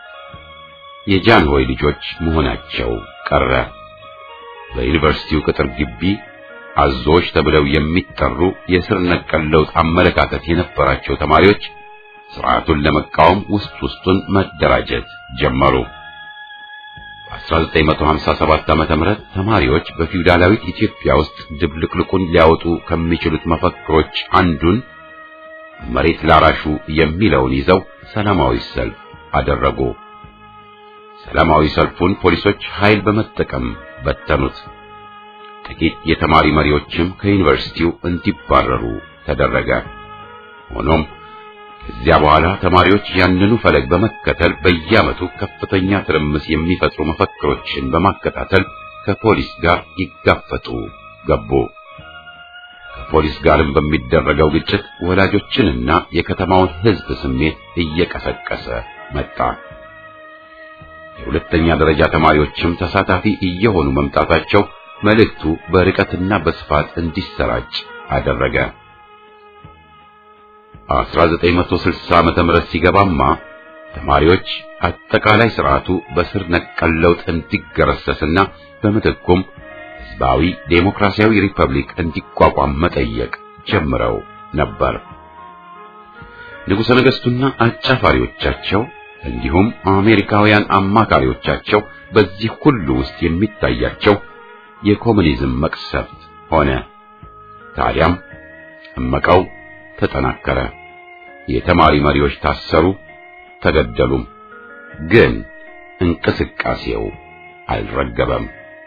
የጃንሆይ ልጆች መሆናቸው ቀረ። በዩኒቨርሲቲው ቅጥር ግቢ አዞዎች ተብለው የሚጠሩ የስር ነቀል ለውጥ አመለካከት የነበራቸው ተማሪዎች ስርዓቱን ለመቃወም ውስጥ ውስጡን መደራጀት ጀመሩ። በ1957 ዓመተ ምህረት ተማሪዎች በፊውዳላዊት ኢትዮጵያ ውስጥ ድብልቅልቁን ሊያወጡ ከሚችሉት መፈክሮች አንዱን መሬት ላራሹ የሚለውን ይዘው ሰላማዊ ሰልፍ አደረጉ። ሰላማዊ ሰልፉን ፖሊሶች ኃይል በመጠቀም በተኑት። ጥቂት የተማሪ መሪዎችም ከዩኒቨርሲቲው እንዲባረሩ ተደረገ። ሆኖም ከዚያ በኋላ ተማሪዎች ያንኑ ፈለግ በመከተል በየዓመቱ ከፍተኛ ትርምስ የሚፈጥሩ መፈክሮችን በማከታተል ከፖሊስ ጋር ይጋፈጡ ገቡ። ከፖሊስ ጋርም በሚደረገው ግጭት ወላጆችንና የከተማውን ሕዝብ ስሜት እየቀሰቀሰ መጣ። የሁለተኛ ደረጃ ተማሪዎችም ተሳታፊ እየሆኑ መምጣታቸው መልእክቱ በርቀትና በስፋት እንዲሰራጭ አደረገ። 1960 ዓመተ ምህረት ሲገባማ ተማሪዎች አጠቃላይ ስርዓቱ በስር ነቀል ለውጥ እንዲገረሰስና በምትኩም ሕዝባዊ ዴሞክራሲያዊ ሪፐብሊክ እንዲቋቋም መጠየቅ ጀምረው ነበር። ንጉሠ ነገሥቱና አጫፋሪዎቻቸው እንዲሁም አሜሪካውያን አማካሪዎቻቸው በዚህ ሁሉ ውስጥ የሚታያቸው የኮሙኒዝም መቅሰፍት ሆነ። ታዲያም እመቃው ተጠናከረ። የተማሪ መሪዎች ታሰሩ፣ ተገደሉም። ግን እንቅስቃሴው አልረገበም።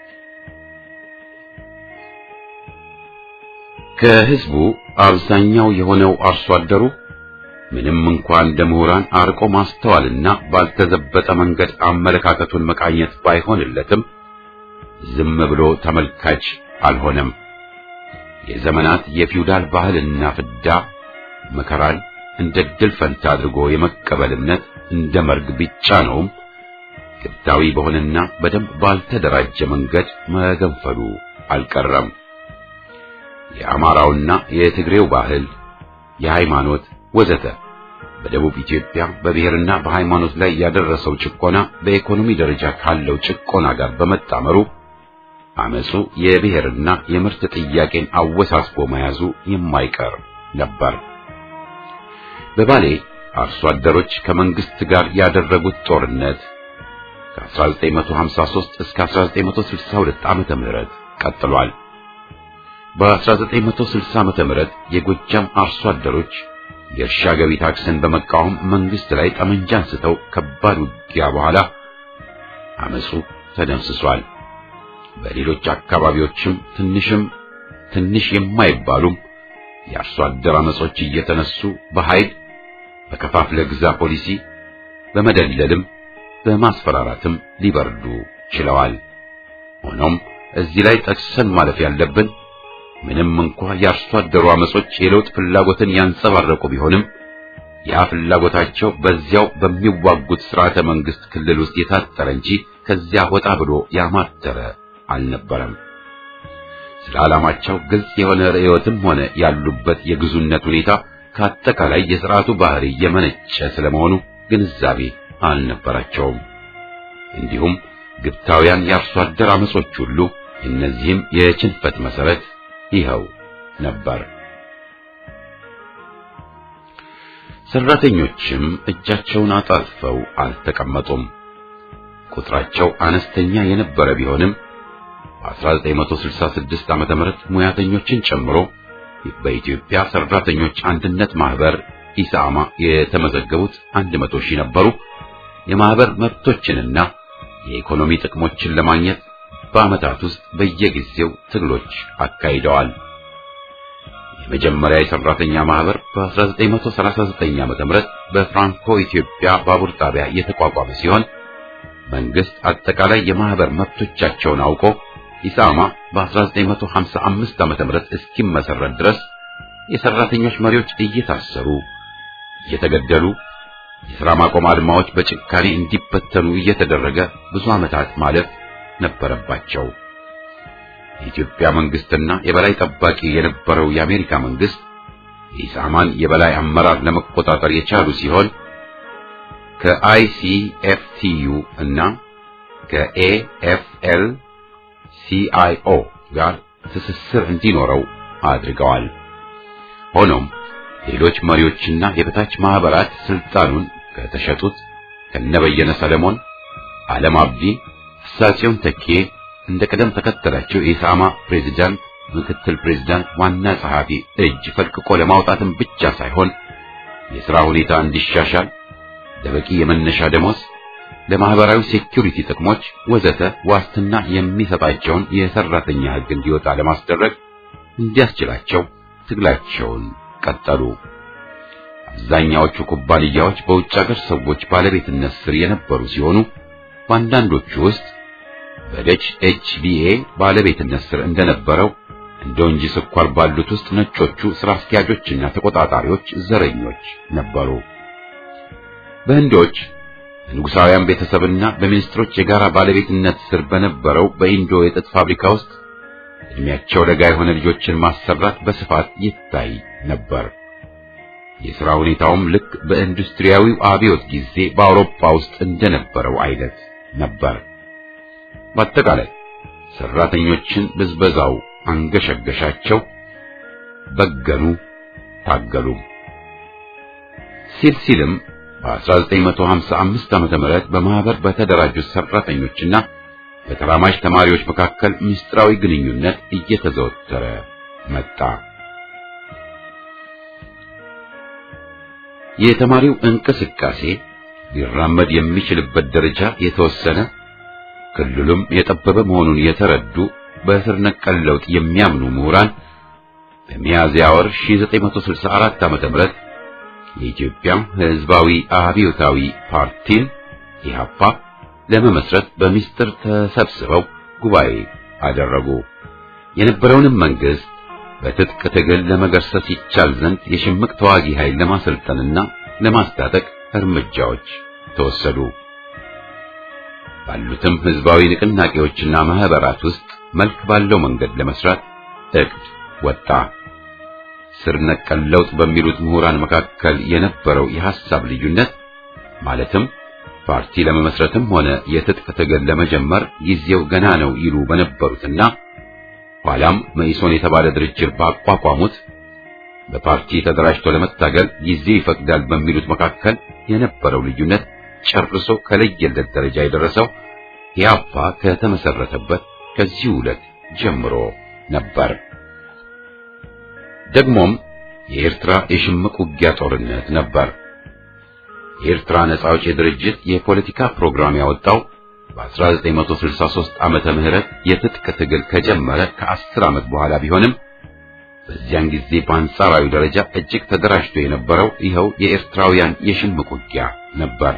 ከህዝቡ አብዛኛው የሆነው አርሶ አደሩ ምንም እንኳን እንደ ምሁራን አርቆ ማስተዋልና ባልተዘበጠ መንገድ አመለካከቱን መቃኘት ባይሆንለትም ዝም ብሎ ተመልካች አልሆነም። የዘመናት የፊውዳል ባህልና ፍዳ መከራን እንደ ድል ፈንታ አድርጎ የመቀበል እምነት እንደ መርግ ቢጫነውም ግብታዊ በሆነና በደንብ ባልተደራጀ መንገድ መገንፈሉ አልቀረም። የአማራውና የትግሬው ባህል፣ የሃይማኖት ወዘተ በደቡብ ኢትዮጵያ በብሔርና በሃይማኖት ላይ ያደረሰው ጭቆና በኢኮኖሚ ደረጃ ካለው ጭቆና ጋር በመጣመሩ አመጹ የብሔርና የምርት ጥያቄን አወሳስቦ መያዙ የማይቀር ነበር። በባሌ አርሶ አደሮች ከመንግስት ጋር ያደረጉት ጦርነት ከ1953 እስከ 1962 ዓመተ ምህረት ቀጥሏል። በ1960 ዓመተ ምህረት የጎጃም አርሶ አደሮች የእርሻ ገቢ ታክስን በመቃወም መንግስት ላይ ጠመንጃ አንስተው ከባድ ውጊያ በኋላ አመጹ ተደምስሷል። በሌሎች አካባቢዎችም ትንሽም ትንሽ የማይባሉም የአርሶ አደር አመጾች እየተነሱ በኃይል በከፋፍለ ግዛ ፖሊሲ በመደለልም በማስፈራራትም ሊበርዱ ችለዋል። ሆኖም እዚህ ላይ ጠቅሰን ማለፍ ያለብን ምንም እንኳ የአርሶ አደሩ አመጾች የለውጥ ፍላጎትን ያንጸባረቁ ቢሆንም ያ ፍላጎታቸው በዚያው በሚዋጉት ስርዓተ መንግስት ክልል ውስጥ የታጠረ እንጂ ከዚያ ወጣ ብሎ ያማተረ አልነበረም። ስለ ዓላማቸው ግልጽ የሆነ ርዕዮትም ሆነ ያሉበት የግዙነት ሁኔታ ከአጠቃላይ የሥርዓቱ ባህሪ የመነጨ ስለመሆኑ ግንዛቤ አልነበራቸውም። እንዲሁም ግብታውያን የአርሶ አደር አመጾች ሁሉ እነዚህም የችንፈት መሰረት ይኸው ነበር። ሰራተኞችም እጃቸውን አጣጥፈው አልተቀመጡም። ቁጥራቸው አነስተኛ የነበረ ቢሆንም በ1966 ዓመተ ምህረት ሙያተኞችን ጨምሮ በኢትዮጵያ ሰራተኞች አንድነት ማህበር ኢሳማ የተመዘገቡት 100 ሺህ ነበሩ። የማህበር መብቶችንና የኢኮኖሚ ጥቅሞችን ለማግኘት በዓመታት ውስጥ በየጊዜው ትግሎች አካሂደዋል። የመጀመሪያ የሰራተኛ ማህበር በ1939 ዓመተ ምህረት በፍራንኮ ኢትዮጵያ ባቡር ጣቢያ የተቋቋመ ሲሆን መንግስት አጠቃላይ የማህበር መብቶቻቸውን አውቆ ኢሳማ በ1955 ዓመተ ምህረት እስኪመሰረት ድረስ የሰራተኞች መሪዎች እየታሰሩ እየተገደሉ የሥራ ማቆም አድማዎች በጭካኔ እንዲበተኑ እየተደረገ ብዙ ዓመታት ማለፍ ነበረባቸው። የኢትዮጵያ መንግስትና የበላይ ጠባቂ የነበረው የአሜሪካ መንግስት የኢሳማን የበላይ አመራር ለመቆጣጠር የቻሉ ሲሆን ከአይሲኤፍቲዩ እና ከኤኤፍኤል ሲአይኦ ጋር ትስስር እንዲኖረው አድርገዋል። ሆኖም ሌሎች መሪዎችና የበታች ማህበራት ስልጣኑን ከተሸጡት ከነበየነ ሰለሞን፣ ዓለም አብዲ፣ ፍሳጽዮን ተኬ እንደ ቀደም ተከተላቸው የኢሳማ ፕሬዝዳንት፣ ምክትል ፕሬዝዳንት፣ ዋና ጸሐፊ እጅ ፈልቅቆ ለማውጣትም ብቻ ሳይሆን የሥራ ሁኔታ እንዲሻሻል ለበቂ የመነሻ ደሞዝ፣ ለማህበራዊ ሴኩሪቲ ጥቅሞች ወዘተ ዋስትና የሚሰጣቸውን የሰራተኛ ሕግ እንዲወጣ ለማስደረግ እንዲያስችላቸው ትግላቸውን ቀጠሉ። አብዛኛዎቹ ኩባንያዎች በውጭ ሀገር ሰዎች ባለቤትነት ስር የነበሩ ሲሆኑ በአንዳንዶቹ ውስጥ በደች ኤችቢኤ ባለቤትነት ስር እንደነበረው እንደ ወንጂ ስኳር ባሉት ውስጥ ነጮቹ ስራ አስኪያጆችና ተቆጣጣሪዎች ዘረኞች ነበሩ። በህንዶች በንጉሳውያን ቤተሰብና በሚኒስትሮች የጋራ ባለቤትነት ስር በነበረው በኢንዶ የጥጥ ፋብሪካ ውስጥ እድሜያቸው ለጋ የሆነ ልጆችን ማሰራት በስፋት ይታይ ነበር። የሥራ ሁኔታውም ልክ በኢንዱስትሪያዊው አብዮት ጊዜ በአውሮፓ ውስጥ እንደነበረው አይነት ነበር። በአጠቃላይ ሰራተኞችን ብዝበዛው አንገሸገሻቸው፣ በገኑ፣ ታገሉ። ሲል ሲልም በ1955 ዓመተ ምህረት በማህበር በተደራጁት ሰራተኞችና በተራማጅ ተማሪዎች መካከል ምስጢራዊ ግንኙነት እየተዘወተረ መጣ። የተማሪው እንቅስቃሴ ሊራመድ የሚችልበት ደረጃ የተወሰነ ክልሉም የጠበበ መሆኑን የተረዱ በስር ነቀል ለውጥ የሚያምኑ ምሁራን በሚያዝያ ወር 1964 ዓመተ ምህረት የኢትዮጵያ ሕዝባዊ አብዮታዊ ፓርቲን ኢህአፓ ለመመስረት በሚስጥር ተሰብስበው ጉባኤ አደረጉ። የነበረውንም መንግስት በትጥቅ ትግል ለመገርሰስ ይቻል ዘንድ የሽምቅ ተዋጊ ኃይል ለማሰልጠንና ለማስታጠቅ እርምጃዎች ተወሰዱ። ባሉትም ህዝባዊ ንቅናቄዎችና ማህበራት ውስጥ መልክ ባለው መንገድ ለመስራት እቅድ ወጣ። ስር ነቀል ለውጥ በሚሉት ምሁራን መካከል የነበረው የሐሳብ ልዩነት ማለትም ፓርቲ ለመመስረትም ሆነ የትጥቅ ትግል ለመጀመር ጊዜው ገና ነው ይሉ በነበሩትና ኋላም መኢሶን የተባለ ድርጅት ባቋቋሙት በፓርቲ ተደራጅቶ ለመታገል ጊዜ ይፈቅዳል በሚሉት መካከል የነበረው ልዩነት ጨርሶ ከለየለት ደረጃ የደረሰው ኢህአፓ ከተመሰረተበት ከዚህ ዕለት ጀምሮ ነበር። ደግሞም የኤርትራ የሽምቅ ውጊያ ጦርነት ነበር። የኤርትራ ነጻ አውጪ ድርጅት የፖለቲካ ፕሮግራም ያወጣው በ1963 ዓመተ ምህረት የትጥቅ ትግል ከጀመረ ከአስር ዓመት በኋላ ቢሆንም በዚያን ጊዜ በአንጻራዊ ደረጃ እጅግ ተደራጅቶ የነበረው ይኸው የኤርትራውያን የሽምቅ ውጊያ ነበር።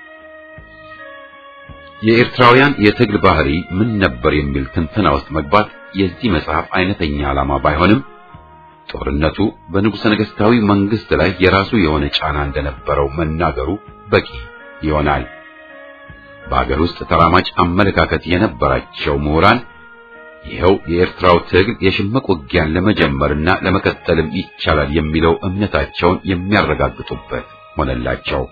የኤርትራውያን የትግል ባህሪ ምን ነበር የሚል ትንተና ውስጥ መግባት የዚህ መጽሐፍ አይነተኛ ዓላማ ባይሆንም ጦርነቱ በንጉሠ ነገሥታዊ መንግስት ላይ የራሱ የሆነ ጫና እንደነበረው መናገሩ በቂ ይሆናል። በአገር ውስጥ ተራማጅ አመለካከት የነበራቸው ምሁራን ይኸው የኤርትራው ትግል የሽምቅ ውጊያን ለመጀመርና ለመቀጠልም ይቻላል የሚለው እምነታቸውን የሚያረጋግጡበት ሆነላቸው።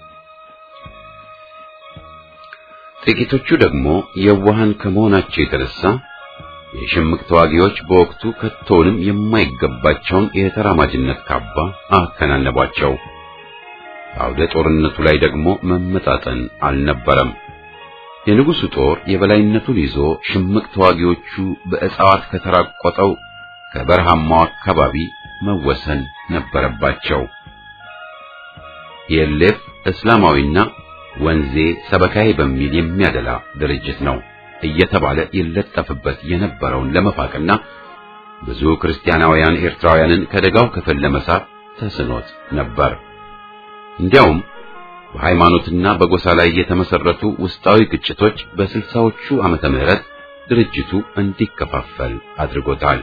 ጥቂቶቹ ደግሞ የዋሃን ከመሆናቸው የተነሳ የሽምቅ ተዋጊዎች በወቅቱ ከቶውንም የማይገባቸውን የተራማጅነት ካባ አከናነቧቸው። አውደ ጦርነቱ ላይ ደግሞ መመጣጠን አልነበረም። የንጉሱ ጦር የበላይነቱን ይዞ ሽምቅ ተዋጊዎቹ በእጽዋት ከተራቆጠው ከበረሃማው አካባቢ መወሰን ነበረባቸው። የሌፍ እስላማዊና ወንዜ ሰበካይ በሚል የሚያደላ ድርጅት ነው እየተባለ ይለጠፍበት የነበረውን ለመፋቅና ብዙ ክርስቲያናውያን ኤርትራውያንን ከደጋው ክፍል ለመሳብ ተስኖት ነበር። እንዲያውም በሃይማኖትና በጎሳ ላይ የተመሰረቱ ውስጣዊ ግጭቶች በስልሳዎቹ ዓመተ ምህረት ድርጅቱ እንዲከፋፈል አድርጎታል።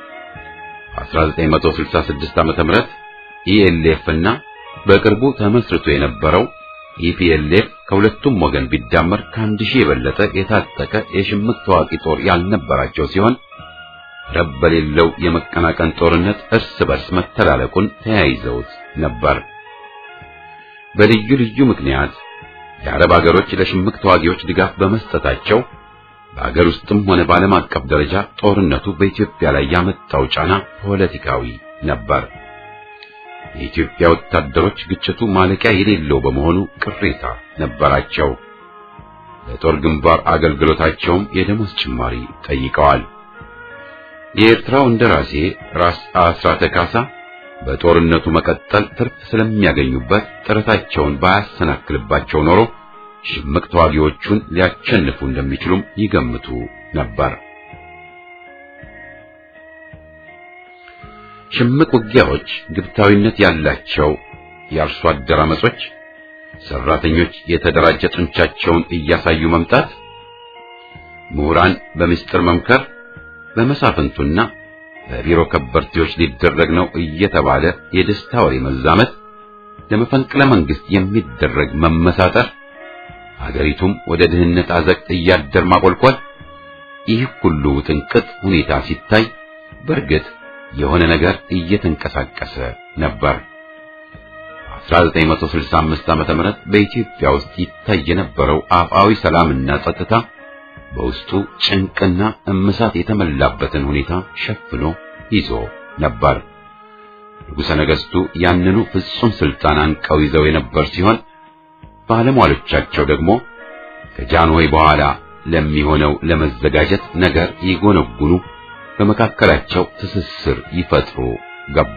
1966 ዓመተ ምህረት ኢኤልኤፍ እና በቅርቡ ተመስርቶ የነበረው ኢፒኤልኤፍ ከሁለቱም ወገን ቢዳመር ከአንድ ሺህ የበለጠ የታጠቀ የሽምቅ ተዋጊ ጦር ያልነበራቸው ሲሆን ረብ በሌለው የመቀናቀን ጦርነት እርስ በርስ መተላለቁን ተያይዘውት ነበር። በልዩ ልዩ ምክንያት የአረብ አገሮች ለሽምቅ ተዋጊዎች ድጋፍ በመስጠታቸው በአገር ውስጥም ሆነ በዓለም አቀፍ ደረጃ ጦርነቱ በኢትዮጵያ ላይ ያመጣው ጫና ፖለቲካዊ ነበር። የኢትዮጵያ ወታደሮች ግጭቱ ማለቂያ የሌለው በመሆኑ ቅሬታ ነበራቸው። ለጦር ግንባር አገልግሎታቸውም የደሞዝ ጭማሪ ጠይቀዋል። የኤርትራው እንደራሴ ራስ አስራተ ካሳ በጦርነቱ መቀጠል ትርፍ ስለሚያገኙበት ጥረታቸውን ባያሰናክልባቸው ኖሮ ሽምቅ ተዋጊዎቹን ሊያቸንፉ እንደሚችሉም ይገምቱ ነበር። ሽምቅ ውጊያዎች ግብታዊነት ያላቸው የአርሶ አደር አመጾች፣ ሰራተኞች የተደራጀ ጡንቻቸውን እያሳዩ መምጣት፣ ምሁራን በምስጢር መምከር፣ በመሳፍንቱና በቢሮ ከበርቴዎች ሊደረግ ነው እየተባለ የደስታ ወሬ መዛመት፣ ለመፈንቅለ መንግስት የሚደረግ መመሳጠር፣ ሀገሪቱም ወደ ድህነት አዘቅት እያደር ማቆልቆል፣ ይህ ሁሉ ውጥንቅጥ ሁኔታ ሲታይ በእርግጥ የሆነ ነገር እየተንቀሳቀሰ ነበር። 1965 ዓመተ ምህረት በኢትዮጵያ ውስጥ ይታይ የነበረው አፍአዊ ሰላምና ጸጥታ በውስጡ ጭንቅና እምሳት የተመላበትን ሁኔታ ሸፍኖ ይዞ ነበር። ንጉሠ ነገሥቱ ያንኑ ፍጹም ስልጣን አንቀው ይዘው የነበር ሲሆን ባለሟሎቻቸው ደግሞ ከጃንሆይ በኋላ ለሚሆነው ለመዘጋጀት ነገር ይጎነጉኑ በመካከላቸው ትስስር ይፈጥሩ ገቡ።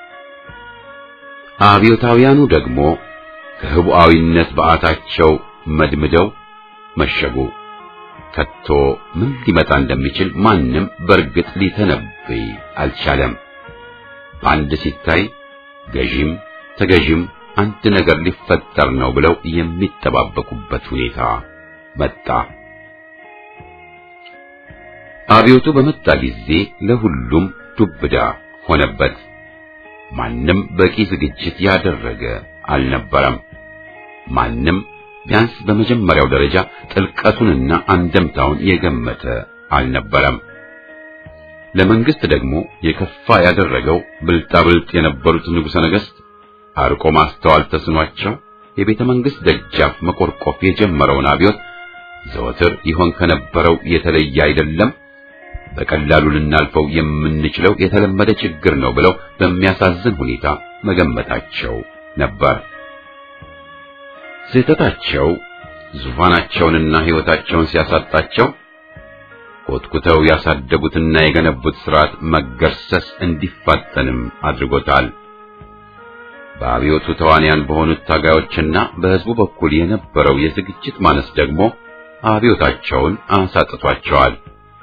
አብዮታውያኑ ደግሞ ከህቡዓዊነት በዓታቸው መድምደው መሸጉ። ከቶ ምን ሊመጣ እንደሚችል ማንም በእርግጥ ሊተነብይ አልቻለም። በአንድ ሲታይ ገዢም ተገዢም አንድ ነገር ሊፈጠር ነው ብለው የሚጠባበቁበት ሁኔታ መጣ። አብዮቱ በመጣ ጊዜ ለሁሉም ዱብዳ ሆነበት። ማንም በቂ ዝግጅት ያደረገ አልነበረም። ማንም ቢያንስ በመጀመሪያው ደረጃ ጥልቀቱንና አንደምታውን የገመተ አልነበረም። ለመንግስት ደግሞ የከፋ ያደረገው ብልጣብልጥ የነበሩት ንጉሠ ነገሥት አርቆ ማስተዋል ተስኗቸው የቤተ መንግስት ደጃፍ መቆርቆፍ የጀመረውን አብዮት ዘወትር ይሆን ከነበረው የተለየ አይደለም፣ በቀላሉ ልናልፈው የምንችለው የተለመደ ችግር ነው ብለው በሚያሳዝን ሁኔታ መገመታቸው ነበር። ስህተታቸው ዙፋናቸውንና ሕይወታቸውን ሲያሳጣቸው ኮትኩተው ያሳደጉትና የገነቡት ሥርዓት መገርሰስ እንዲፋጠንም አድርጎታል። በአብዮቱ ተዋንያን በሆኑት ታጋዮችና በሕዝቡ በኩል የነበረው የዝግጅት ማነስ ደግሞ አብዮታቸውን አሳጥቷቸዋል።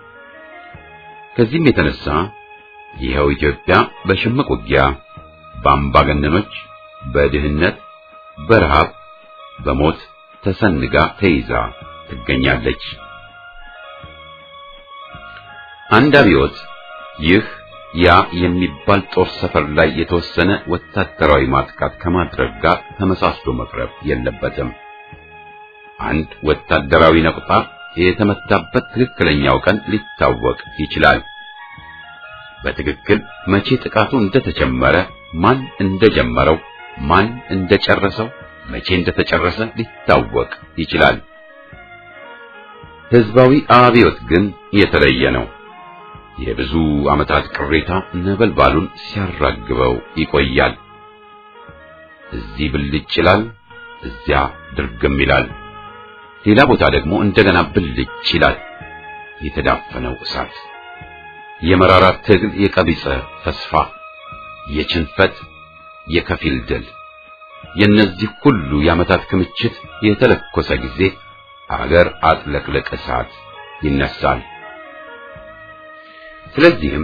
ከዚህም የተነሳ ይኸው ኢትዮጵያ በሽምቅ ውጊያ፣ በአምባገነኖች፣ በድህነት፣ በረሃብ፣ በሞት ተሰንጋ ተይዛ ትገኛለች። አንድ አብዮት ይህ ያ የሚባል ጦር ሰፈር ላይ የተወሰነ ወታደራዊ ማጥቃት ከማድረግ ጋር ተመሳስሎ መቅረብ የለበትም። አንድ ወታደራዊ ነቁጣ የተመታበት ትክክለኛው ቀን ሊታወቅ ይችላል። በትክክል መቼ ጥቃቱ እንደተጀመረ፣ ማን እንደጀመረው፣ ማን እንደጨረሰው፣ መቼ እንደተጨረሰ ሊታወቅ ይችላል። ህዝባዊ አብዮት ግን የተለየ ነው። የብዙ ዓመታት ቅሬታ ነበልባሉን ሲያራግበው ይቆያል። እዚህ ብልጭ ይላል፣ እዚያ ድርግም ይላል። ሌላ ቦታ ደግሞ እንደገና ብልጭ ይላል። የተዳፈነው እሳት፣ የመራራ ትግል፣ የቀቢጸ ተስፋ፣ የችንፈት፣ የከፊል ድል፣ የእነዚህ ሁሉ የዓመታት ክምችት የተለኮሰ ጊዜ አገር አጥለቅልቅ እሳት ይነሳል። ስለዚህም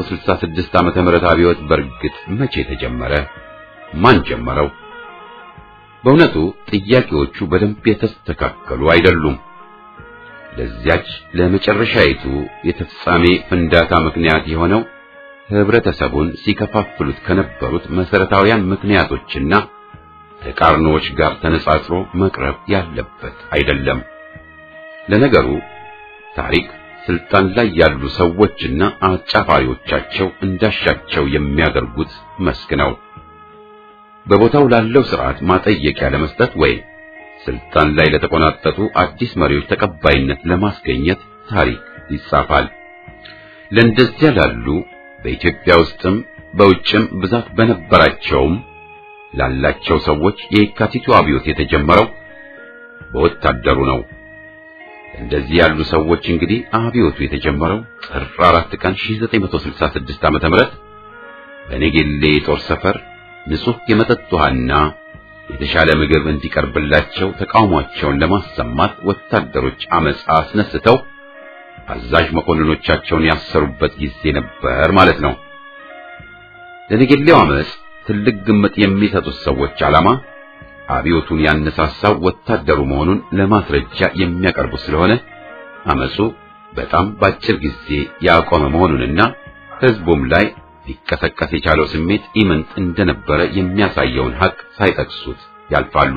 የ1966 ዓመተ ምህረት አብዮት በእርግጥ መቼ ተጀመረ? ማን ጀመረው? በእውነቱ ጥያቄዎቹ በደንብ የተስተካከሉ አይደሉም። ለዚያች ለመጨረሻይቱ የተፍጻሜ ፍንዳታ ምክንያት የሆነው ህብረተሰቡን ሲከፋፍሉት ከነበሩት መሰረታዊያን ምክንያቶችና ተቃርኖዎች ጋር ተነጻጽሮ መቅረብ ያለበት አይደለም። ለነገሩ ታሪክ ስልጣን ላይ ያሉ ሰዎችና አጫፋሪዎቻቸው እንዳሻቸው የሚያደርጉት መስክ ነው። በቦታው ላለው ስርዓት ማጠየቂያ ለመስጠት ወይም ስልጣን ላይ ለተቆናጠጡ አዲስ መሪዎች ተቀባይነት ለማስገኘት ታሪክ ይጻፋል። ለእንደዚያ ላሉ በኢትዮጵያ ውስጥም በውጭም ብዛት በነበራቸውም ላላቸው ሰዎች የካቲቱ አብዮት የተጀመረው በወታደሩ ነው። እንደዚህ ያሉ ሰዎች እንግዲህ አብዮቱ የተጀመረው ጥር 4 ቀን 1966 ዓመተ ምህረት በኔጌሌ የጦር ሰፈር ንጹህ የመጠጥ ውሃና የተሻለ ምግብ እንዲቀርብላቸው ተቃውሟቸውን ለማሰማት ወታደሮች አመጽ አስነስተው አዛዥ መኮንኖቻቸውን ያሰሩበት ጊዜ ነበር ማለት ነው። ለነገሌው አመጽ ትልቅ ግምት የሚሰጡት ሰዎች ዓላማ አብዮቱን ያነሳሳው ወታደሩ መሆኑን ለማስረጃ የሚያቀርቡ ስለሆነ አመጹ በጣም ባጭር ጊዜ ያቆመ መሆኑንና ሕዝቡም ላይ ሊቀሰቀስ የቻለው ስሜት ኢምንት እንደነበረ የሚያሳየውን ሐቅ ሳይጠቅሱት ያልፋሉ።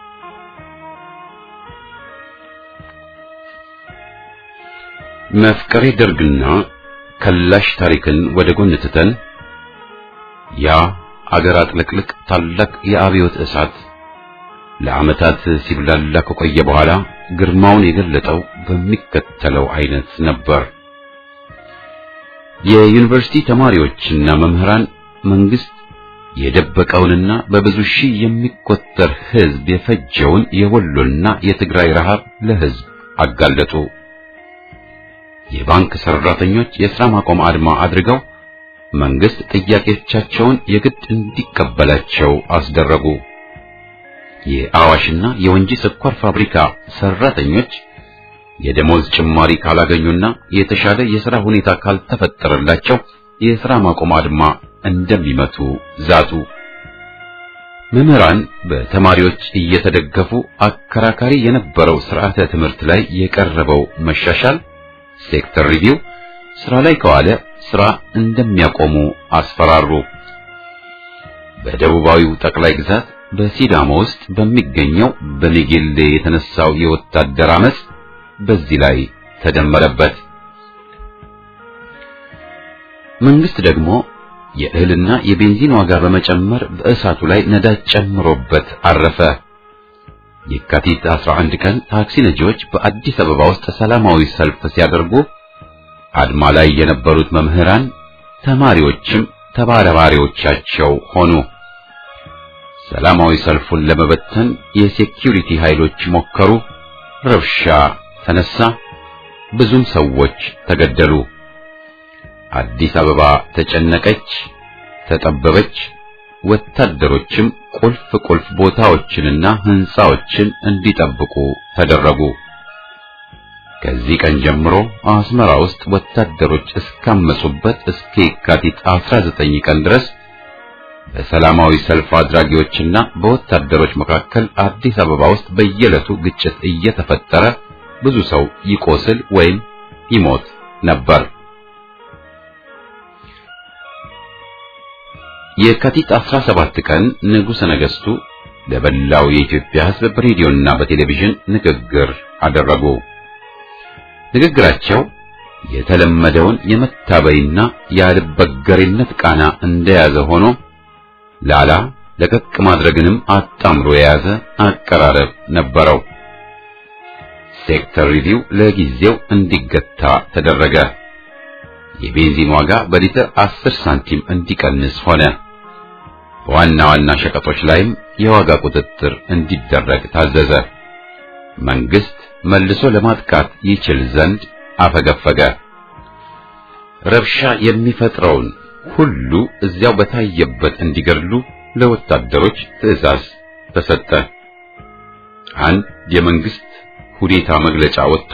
መፍቀሬ ደርግና ከላሽ ታሪክን ወደ ጎን ትተን ያ አገር አጥለቅልቅ ታላቅ የአብዮት እሳት ለዓመታት ሲብላላ ከቆየ በኋላ ግርማውን የገለጠው በሚከተለው አይነት ነበር። የዩኒቨርሲቲ ተማሪዎችና መምህራን መንግስት የደበቀውንና በብዙ ሺህ የሚቆጠር ሕዝብ የፈጀውን የወሎና የትግራይ ረሃብ ለሕዝብ አጋለጡ። የባንክ ሰራተኞች የሥራ ማቆም አድማ አድርገው መንግስት ጥያቄዎቻቸውን የግድ እንዲቀበላቸው አስደረጉ። የአዋሽና የወንጂ ስኳር ፋብሪካ ሰራተኞች የደሞዝ ጭማሪ ካላገኙና የተሻለ የሥራ ሁኔታ ካልተፈጠረላቸው የሥራ ማቆም አድማ እንደሚመቱ ዛቱ። መምህራን በተማሪዎች እየተደገፉ አከራካሪ የነበረው ስርዓተ ትምህርት ላይ የቀረበው መሻሻል ሴክተር ሪቪው ስራ ላይ ከዋለ ስራ እንደሚያቆሙ አስፈራሩ። በደቡባዊው ጠቅላይ ግዛት በሲዳሞ ውስጥ በሚገኘው በኔጌሌ የተነሳው የወታደር አመጽ በዚህ ላይ ተደመረበት። መንግስት ደግሞ የእህልና የቤንዚን ዋጋ በመጨመር በእሳቱ ላይ ነዳጅ ጨምሮበት አረፈ። የካቲት 11 ቀን ታክሲ ነጂዎች በአዲስ አበባ ውስጥ ሰላማዊ ሰልፍ ሲያደርጉ አድማ ላይ የነበሩት መምህራን፣ ተማሪዎችም ተባባሪዎቻቸው ሆኑ። ሰላማዊ ሰልፉን ለመበተን የሴኪዩሪቲ ኃይሎች ሞከሩ። ረብሻ ተነሳ። ብዙም ሰዎች ተገደሉ። አዲስ አበባ ተጨነቀች፣ ተጠበበች። ወታደሮችም ቁልፍ ቁልፍ ቦታዎችንና ሕንጻዎችን እንዲጠብቁ ተደረጉ። ከዚህ ቀን ጀምሮ አስመራ ውስጥ ወታደሮች እስካመጹበት እስከ የካቲት 19 ቀን ድረስ በሰላማዊ ሰልፍ አድራጊዎችና በወታደሮች መካከል አዲስ አበባ ውስጥ በየዕለቱ ግጭት እየተፈጠረ ብዙ ሰው ይቆስል ወይም ይሞት ነበር። የካቲት 17 ቀን ንጉሠ ነገሥቱ ለበላው የኢትዮጵያ ሕዝብ በሬዲዮና በቴሌቪዥን ንግግር አደረጉ። ንግግራቸው የተለመደውን የመታበይና ያልበገሬነት ቃና እንደያዘ ሆኖ ላላ ለቀቅ ማድረግንም አጣምሮ የያዘ አቀራረብ ነበረው። ሴክተር ሪቪው ለጊዜው እንዲገታ ተደረገ። የቤንዚን ዋጋ በሊትር 10 ሳንቲም እንዲቀንስ ሆነ። በዋና ዋና ሸቀጦች ላይም የዋጋ ቁጥጥር እንዲደረግ ታዘዘ። መንግስት መልሶ ለማጥቃት ይችል ዘንድ አፈገፈገ። ረብሻ የሚፈጥረውን ሁሉ እዚያው በታየበት እንዲገድሉ ለወታደሮች ትዕዛዝ ተሰጠ። አንድ የመንግስት ሁኔታ መግለጫ ወጥቶ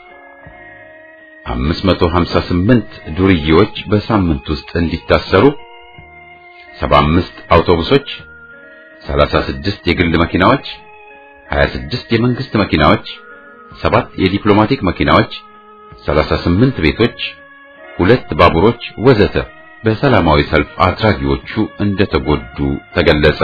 558 ዱርዬዎች በሳምንት ውስጥ እንዲታሰሩ፣ 75 አውቶቡሶች፣ 36 የግል መኪናዎች፣ 26 የመንግስት መኪናዎች፣ ሰባት የዲፕሎማቲክ መኪናዎች፣ 38 ቤቶች፣ ሁለት ባቡሮች ወዘተ በሰላማዊ ሰልፍ አድራጊዎቹ እንደተጎዱ ተገለጸ።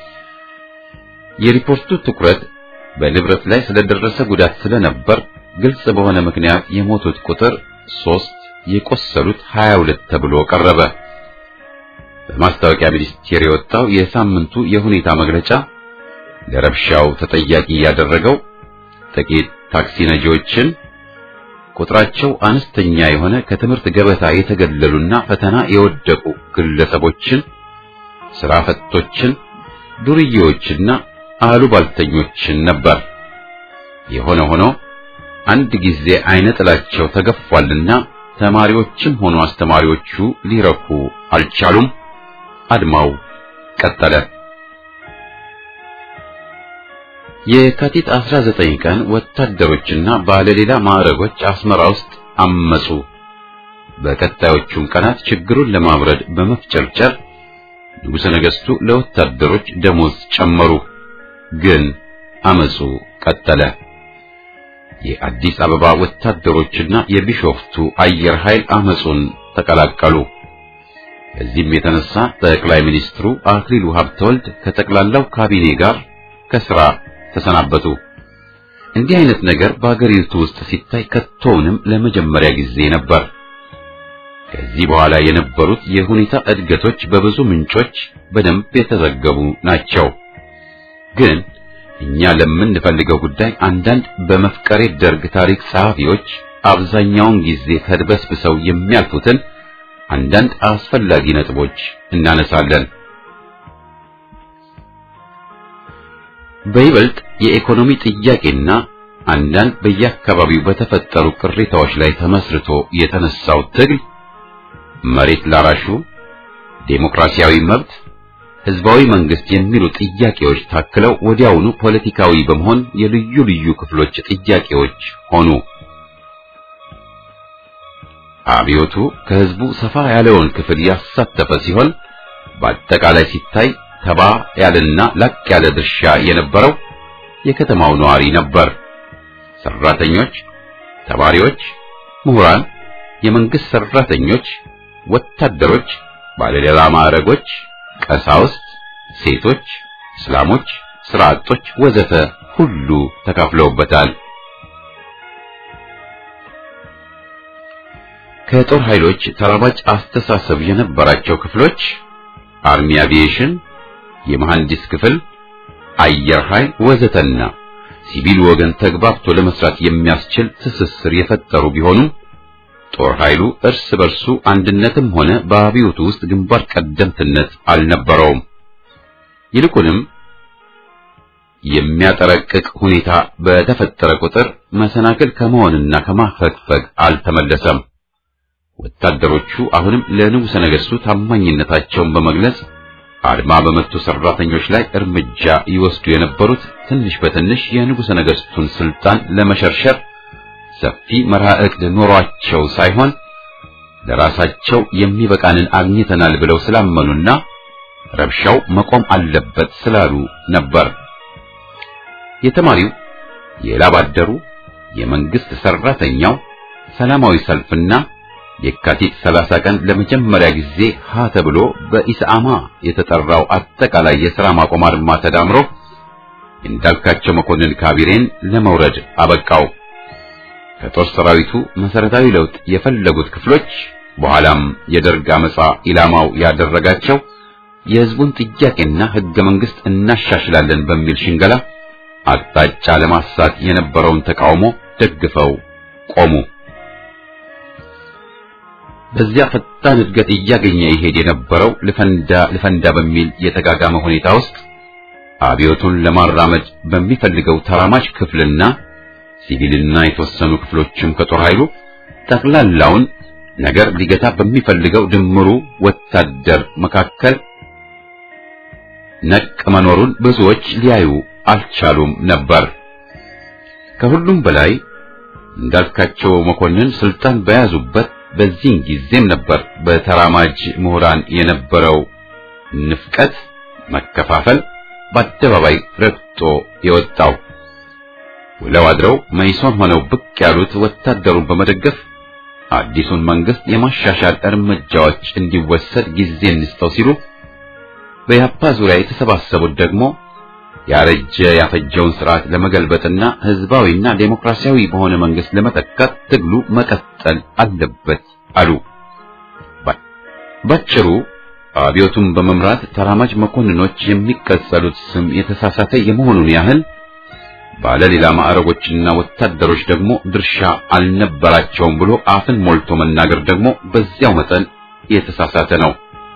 የሪፖርቱ ትኩረት በንብረት ላይ ስለደረሰ ጉዳት ስለነበር ግልጽ በሆነ ምክንያት የሞቱት ቁጥር ሶስት የቆሰሉት 22 ተብሎ ቀረበ። በማስታወቂያ ሚኒስቴር የወጣው የሳምንቱ የሁኔታ መግለጫ ለረብሻው ተጠያቂ ያደረገው ጥቂት ታክሲ ነጂዎችን፣ ቁጥራቸው አነስተኛ የሆነ ከትምህርት ገበታ የተገለሉና ፈተና የወደቁ ግለሰቦችን፣ ስራ ፈቶችን፣ ዱርዬዎችና አሉባልተኞችን ነበር። የሆነ ሆኖ አንድ ጊዜ አይነ ጥላቸው ተገፏልና ተማሪዎችም ሆኑ አስተማሪዎቹ ሊረኩ አልቻሉም። አድማው ቀጠለ። የካቲት 19 ቀን ወታደሮችና ባለሌላ ማዕረጎች አስመራ ውስጥ አመጹ። በቀጣዮቹም ቀናት ችግሩን ለማብረድ በመፍጨርጨር ንጉሠ ነገሥቱ ለወታደሮች ደሞዝ ጨመሩ። ግን አመጹ ቀጠለ። የአዲስ አበባ ወታደሮችና የቢሾፍቱ አየር ኃይል አመጹን ተቀላቀሉ። በዚህም የተነሳ ጠቅላይ ሚኒስትሩ አክሊሉ ሀብተወልድ ከጠቅላላው ካቢኔ ጋር ከስራ ተሰናበቱ። እንዲህ አይነት ነገር በአገሪቱ ውስጥ ሲታይ ከቶውንም ለመጀመሪያ ጊዜ ነበር። ከዚህ በኋላ የነበሩት የሁኔታ እድገቶች በብዙ ምንጮች በደንብ የተዘገቡ ናቸው። ግን እኛ ለምንፈልገው ጉዳይ አንዳንድ በመፍቀሬ ደርግ ታሪክ ጸሐፊዎች አብዛኛውን ጊዜ ተድበስብሰው የሚያልፉትን አንዳንድ አስፈላጊ ነጥቦች እናነሳለን። በይበልጥ የኢኮኖሚ ጥያቄና አንዳንድ በየአካባቢው በተፈጠሩ ቅሬታዎች ላይ ተመስርቶ የተነሳው ትግል መሬት ላራሹ፣ ዴሞክራሲያዊ መብት፣ ህዝባዊ መንግስት የሚሉ ጥያቄዎች ታክለው ወዲያውኑ ፖለቲካዊ በመሆን የልዩ ልዩ ክፍሎች ጥያቄዎች ሆኑ። አብዮቱ ከህዝቡ ሰፋ ያለውን ክፍል ያሳተፈ ሲሆን በአጠቃላይ ሲታይ ተባ ያለና ላቅ ያለ ድርሻ የነበረው የከተማው ነዋሪ ነበር። ሰራተኞች፣ ተማሪዎች፣ ምሁራን፣ የመንግስት ሰራተኞች፣ ወታደሮች፣ ባለሌላ ማዕረጎች፣ ቀሳውስት፣ ሴቶች፣ እስላሞች፣ ስራ አጦች ወዘተ ሁሉ ተካፍለውበታል። ከጦር ኃይሎች ተራማጅ አስተሳሰብ የነበራቸው ክፍሎች አርሚ አቪዬሽን፣ የመሐንዲስ ክፍል፣ አየር ኃይል ወዘተና ሲቪል ወገን ተግባብቶ ለመስራት የሚያስችል ትስስር የፈጠሩ ቢሆኑም ጦር ኃይሉ እርስ በርሱ አንድነትም ሆነ በአብዮቱ ውስጥ ግንባር ቀደምትነት አልነበረውም። ይልቁንም የሚያጠረቅቅ ሁኔታ በተፈጠረ ቁጥር መሰናክል ከመሆንና ከማፈግፈግ አልተመለሰም። ወታደሮቹ አሁንም ለንጉሠ ነገሥቱ ታማኝነታቸውን በመግለጽ አድማ በመቱ ሰራተኞች ላይ እርምጃ ይወስዱ የነበሩት ትንሽ በትንሽ የንጉሠ ነገሥቱን ስልጣን ለመሸርሸር ሰፊ መርሃ ዕቅድ ኖሯቸው ሳይሆን ለራሳቸው የሚበቃንን አግኝተናል ብለው ስላመኑና ረብሻው መቆም አለበት ስላሉ ነበር። የተማሪው፣ የላብ አደሩ፣ የመንግስት ሰራተኛው ሰላማዊ ሰልፍና የካቲት 30 ቀን ለመጀመሪያ ጊዜ ሀ ተብሎ በኢስአማ የተጠራው አጠቃላይ የሥራ ማቆም አድማ ተዳምሮ እንዳልካቸው መኮንን ካቢኔን ለመውረድ አበቃው። ከጦር ሰራዊቱ መሰረታዊ ለውጥ የፈለጉት ክፍሎች በኋላም የደርግ አመጻ ኢላማው ያደረጋቸው የሕዝቡን ጥያቄና ሕገ መንግሥት እናሻሽላለን በሚል ሽንገላ አቅጣጫ ለማሳት የነበረውን ተቃውሞ ደግፈው ቆሙ። በዚያ ፈጣን እድገት እያገኘ ይሄድ የነበረው ልፈንዳ ልፈንዳ በሚል የተጋጋመ ሁኔታ ውስጥ አብዮቱን ለማራመድ በሚፈልገው ተራማጅ ክፍልና ሲቪልና የተወሰኑ ክፍሎችም ከጦር ኃይሉ ጠቅላላውን ነገር ሊገታ በሚፈልገው ድምሩ ወታደር መካከል ነቅ መኖሩን ብዙዎች ሊያዩ አልቻሉም ነበር። ከሁሉም በላይ እንዳልካቸው መኮንን ስልጣን በያዙበት በዚህን ጊዜም ነበር በተራማጅ ምሁራን የነበረው ንፍቀት፣ መከፋፈል፣ በአደባባይ ረግጦ የወጣው። ውለው አድረው መይሶን ሆነው ብቅ ያሉት ወታደሩን በመደገፍ አዲሱን መንግስት የማሻሻል እርምጃዎች እንዲወሰድ ጊዜ እንስጠው ሲሉ፣ በያፓ ዙሪያ የተሰባሰቡት ደግሞ ያረጀ ያፈጀውን ስርዓት ለመገልበጥና ህዝባዊና ዴሞክራሲያዊ በሆነ መንግስት ለመተካት ትግሉ መቀጠል አለበት አሉ። ባጭሩ አብዮቱን በመምራት ተራማጅ መኮንኖች የሚቀጸሉት ስም የተሳሳተ የመሆኑን ያህል ባለሌላ ማዕረጎችና ወታደሮች ደግሞ ድርሻ አልነበራቸውም ብሎ አፍን ሞልቶ መናገር ደግሞ በዚያው መጠን የተሳሳተ ነው።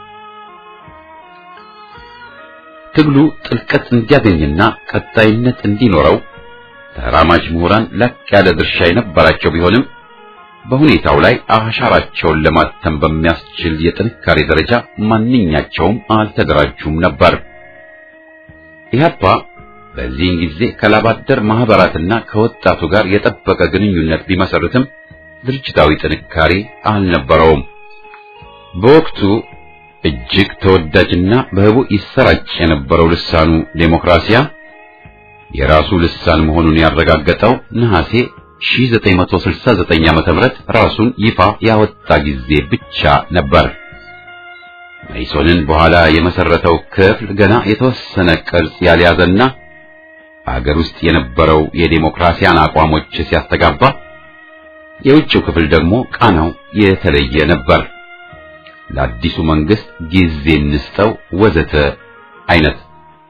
ትግሉ ጥልቀት እንዲያገኝና ቀጣይነት እንዲኖረው ተራማጅ ምሁራን ላቅ ያለ ድርሻ የነበራቸው ቢሆንም በሁኔታው ላይ አሻራቸውን ለማተም በሚያስችል የጥንካሬ ደረጃ ማንኛቸውም አልተደራጁም ነበር። ኢህአፓ በዚህን ጊዜ ከላባደር ማህበራትና ከወጣቱ ጋር የጠበቀ ግንኙነት ቢመሰርትም ድርጅታዊ ጥንካሬ አልነበረውም። በወቅቱ እጅግ ተወዳጅና በህቡ ይሰራጭ የነበረው ልሳኑ ዴሞክራሲያ የራሱ ልሳን መሆኑን ያረጋገጠው ነሐሴ 1969 ዓ.ም ራሱን ይፋ ያወጣ ጊዜ ብቻ ነበር። መይሶንን በኋላ የመሰረተው ክፍል ገና የተወሰነ ቅርጽ ያልያዘና አገር ውስጥ የነበረው የዴሞክራሲያን አቋሞች ሲያስተጋባ፣ የውጭው ክፍል ደግሞ ቃናው የተለየ ነበር። ለአዲሱ መንግስት ጊዜ እንስጠው ወዘተ አይነት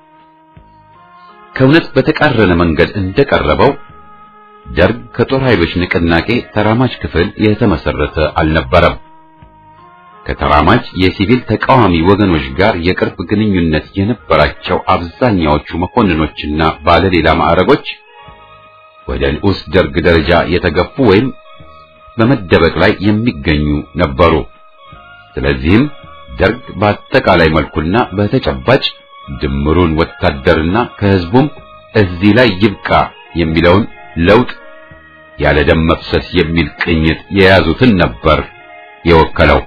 ከእውነት በተቃረነ መንገድ እንደቀረበው ደርግ ከጦር ኃይሎች ንቅናቄ ተራማጅ ክፍል የተመሰረተ አልነበረም። ከተራማጅ የሲቪል ተቃዋሚ ወገኖች ጋር የቅርብ ግንኙነት የነበራቸው አብዛኛዎቹ መኮንኖችና ባለሌላ ማዕረጎች ወደ ንዑስ ደርግ ደረጃ የተገፉ ወይም በመደበቅ ላይ የሚገኙ ነበሩ። ስለዚህም ደርግ በአጠቃላይ መልኩና በተጨባጭ ድምሩን ወታደርና ከህዝቡም እዚህ ላይ ይብቃ የሚለውን ለውጥ ያለ ደም መፍሰስ የሚል ቅኝት የያዙትን ነበር የወከለው።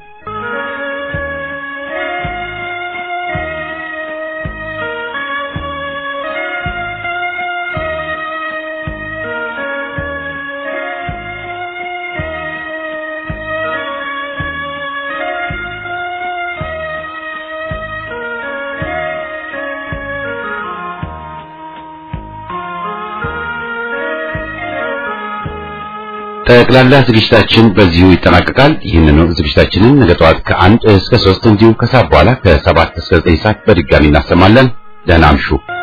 ጠቅላላ ዝግጅታችን በዚሁ ይጠናቀቃል። ይህንኑ ዝግጅታችንን ነገ ጠዋት ከአንድ እስከ ሶስት እንዲሁም ከሰዓት በኋላ ከሰባት እስከ ዘጠኝ ሰዓት በድጋሚ እናሰማለን። ደህና አምሹ።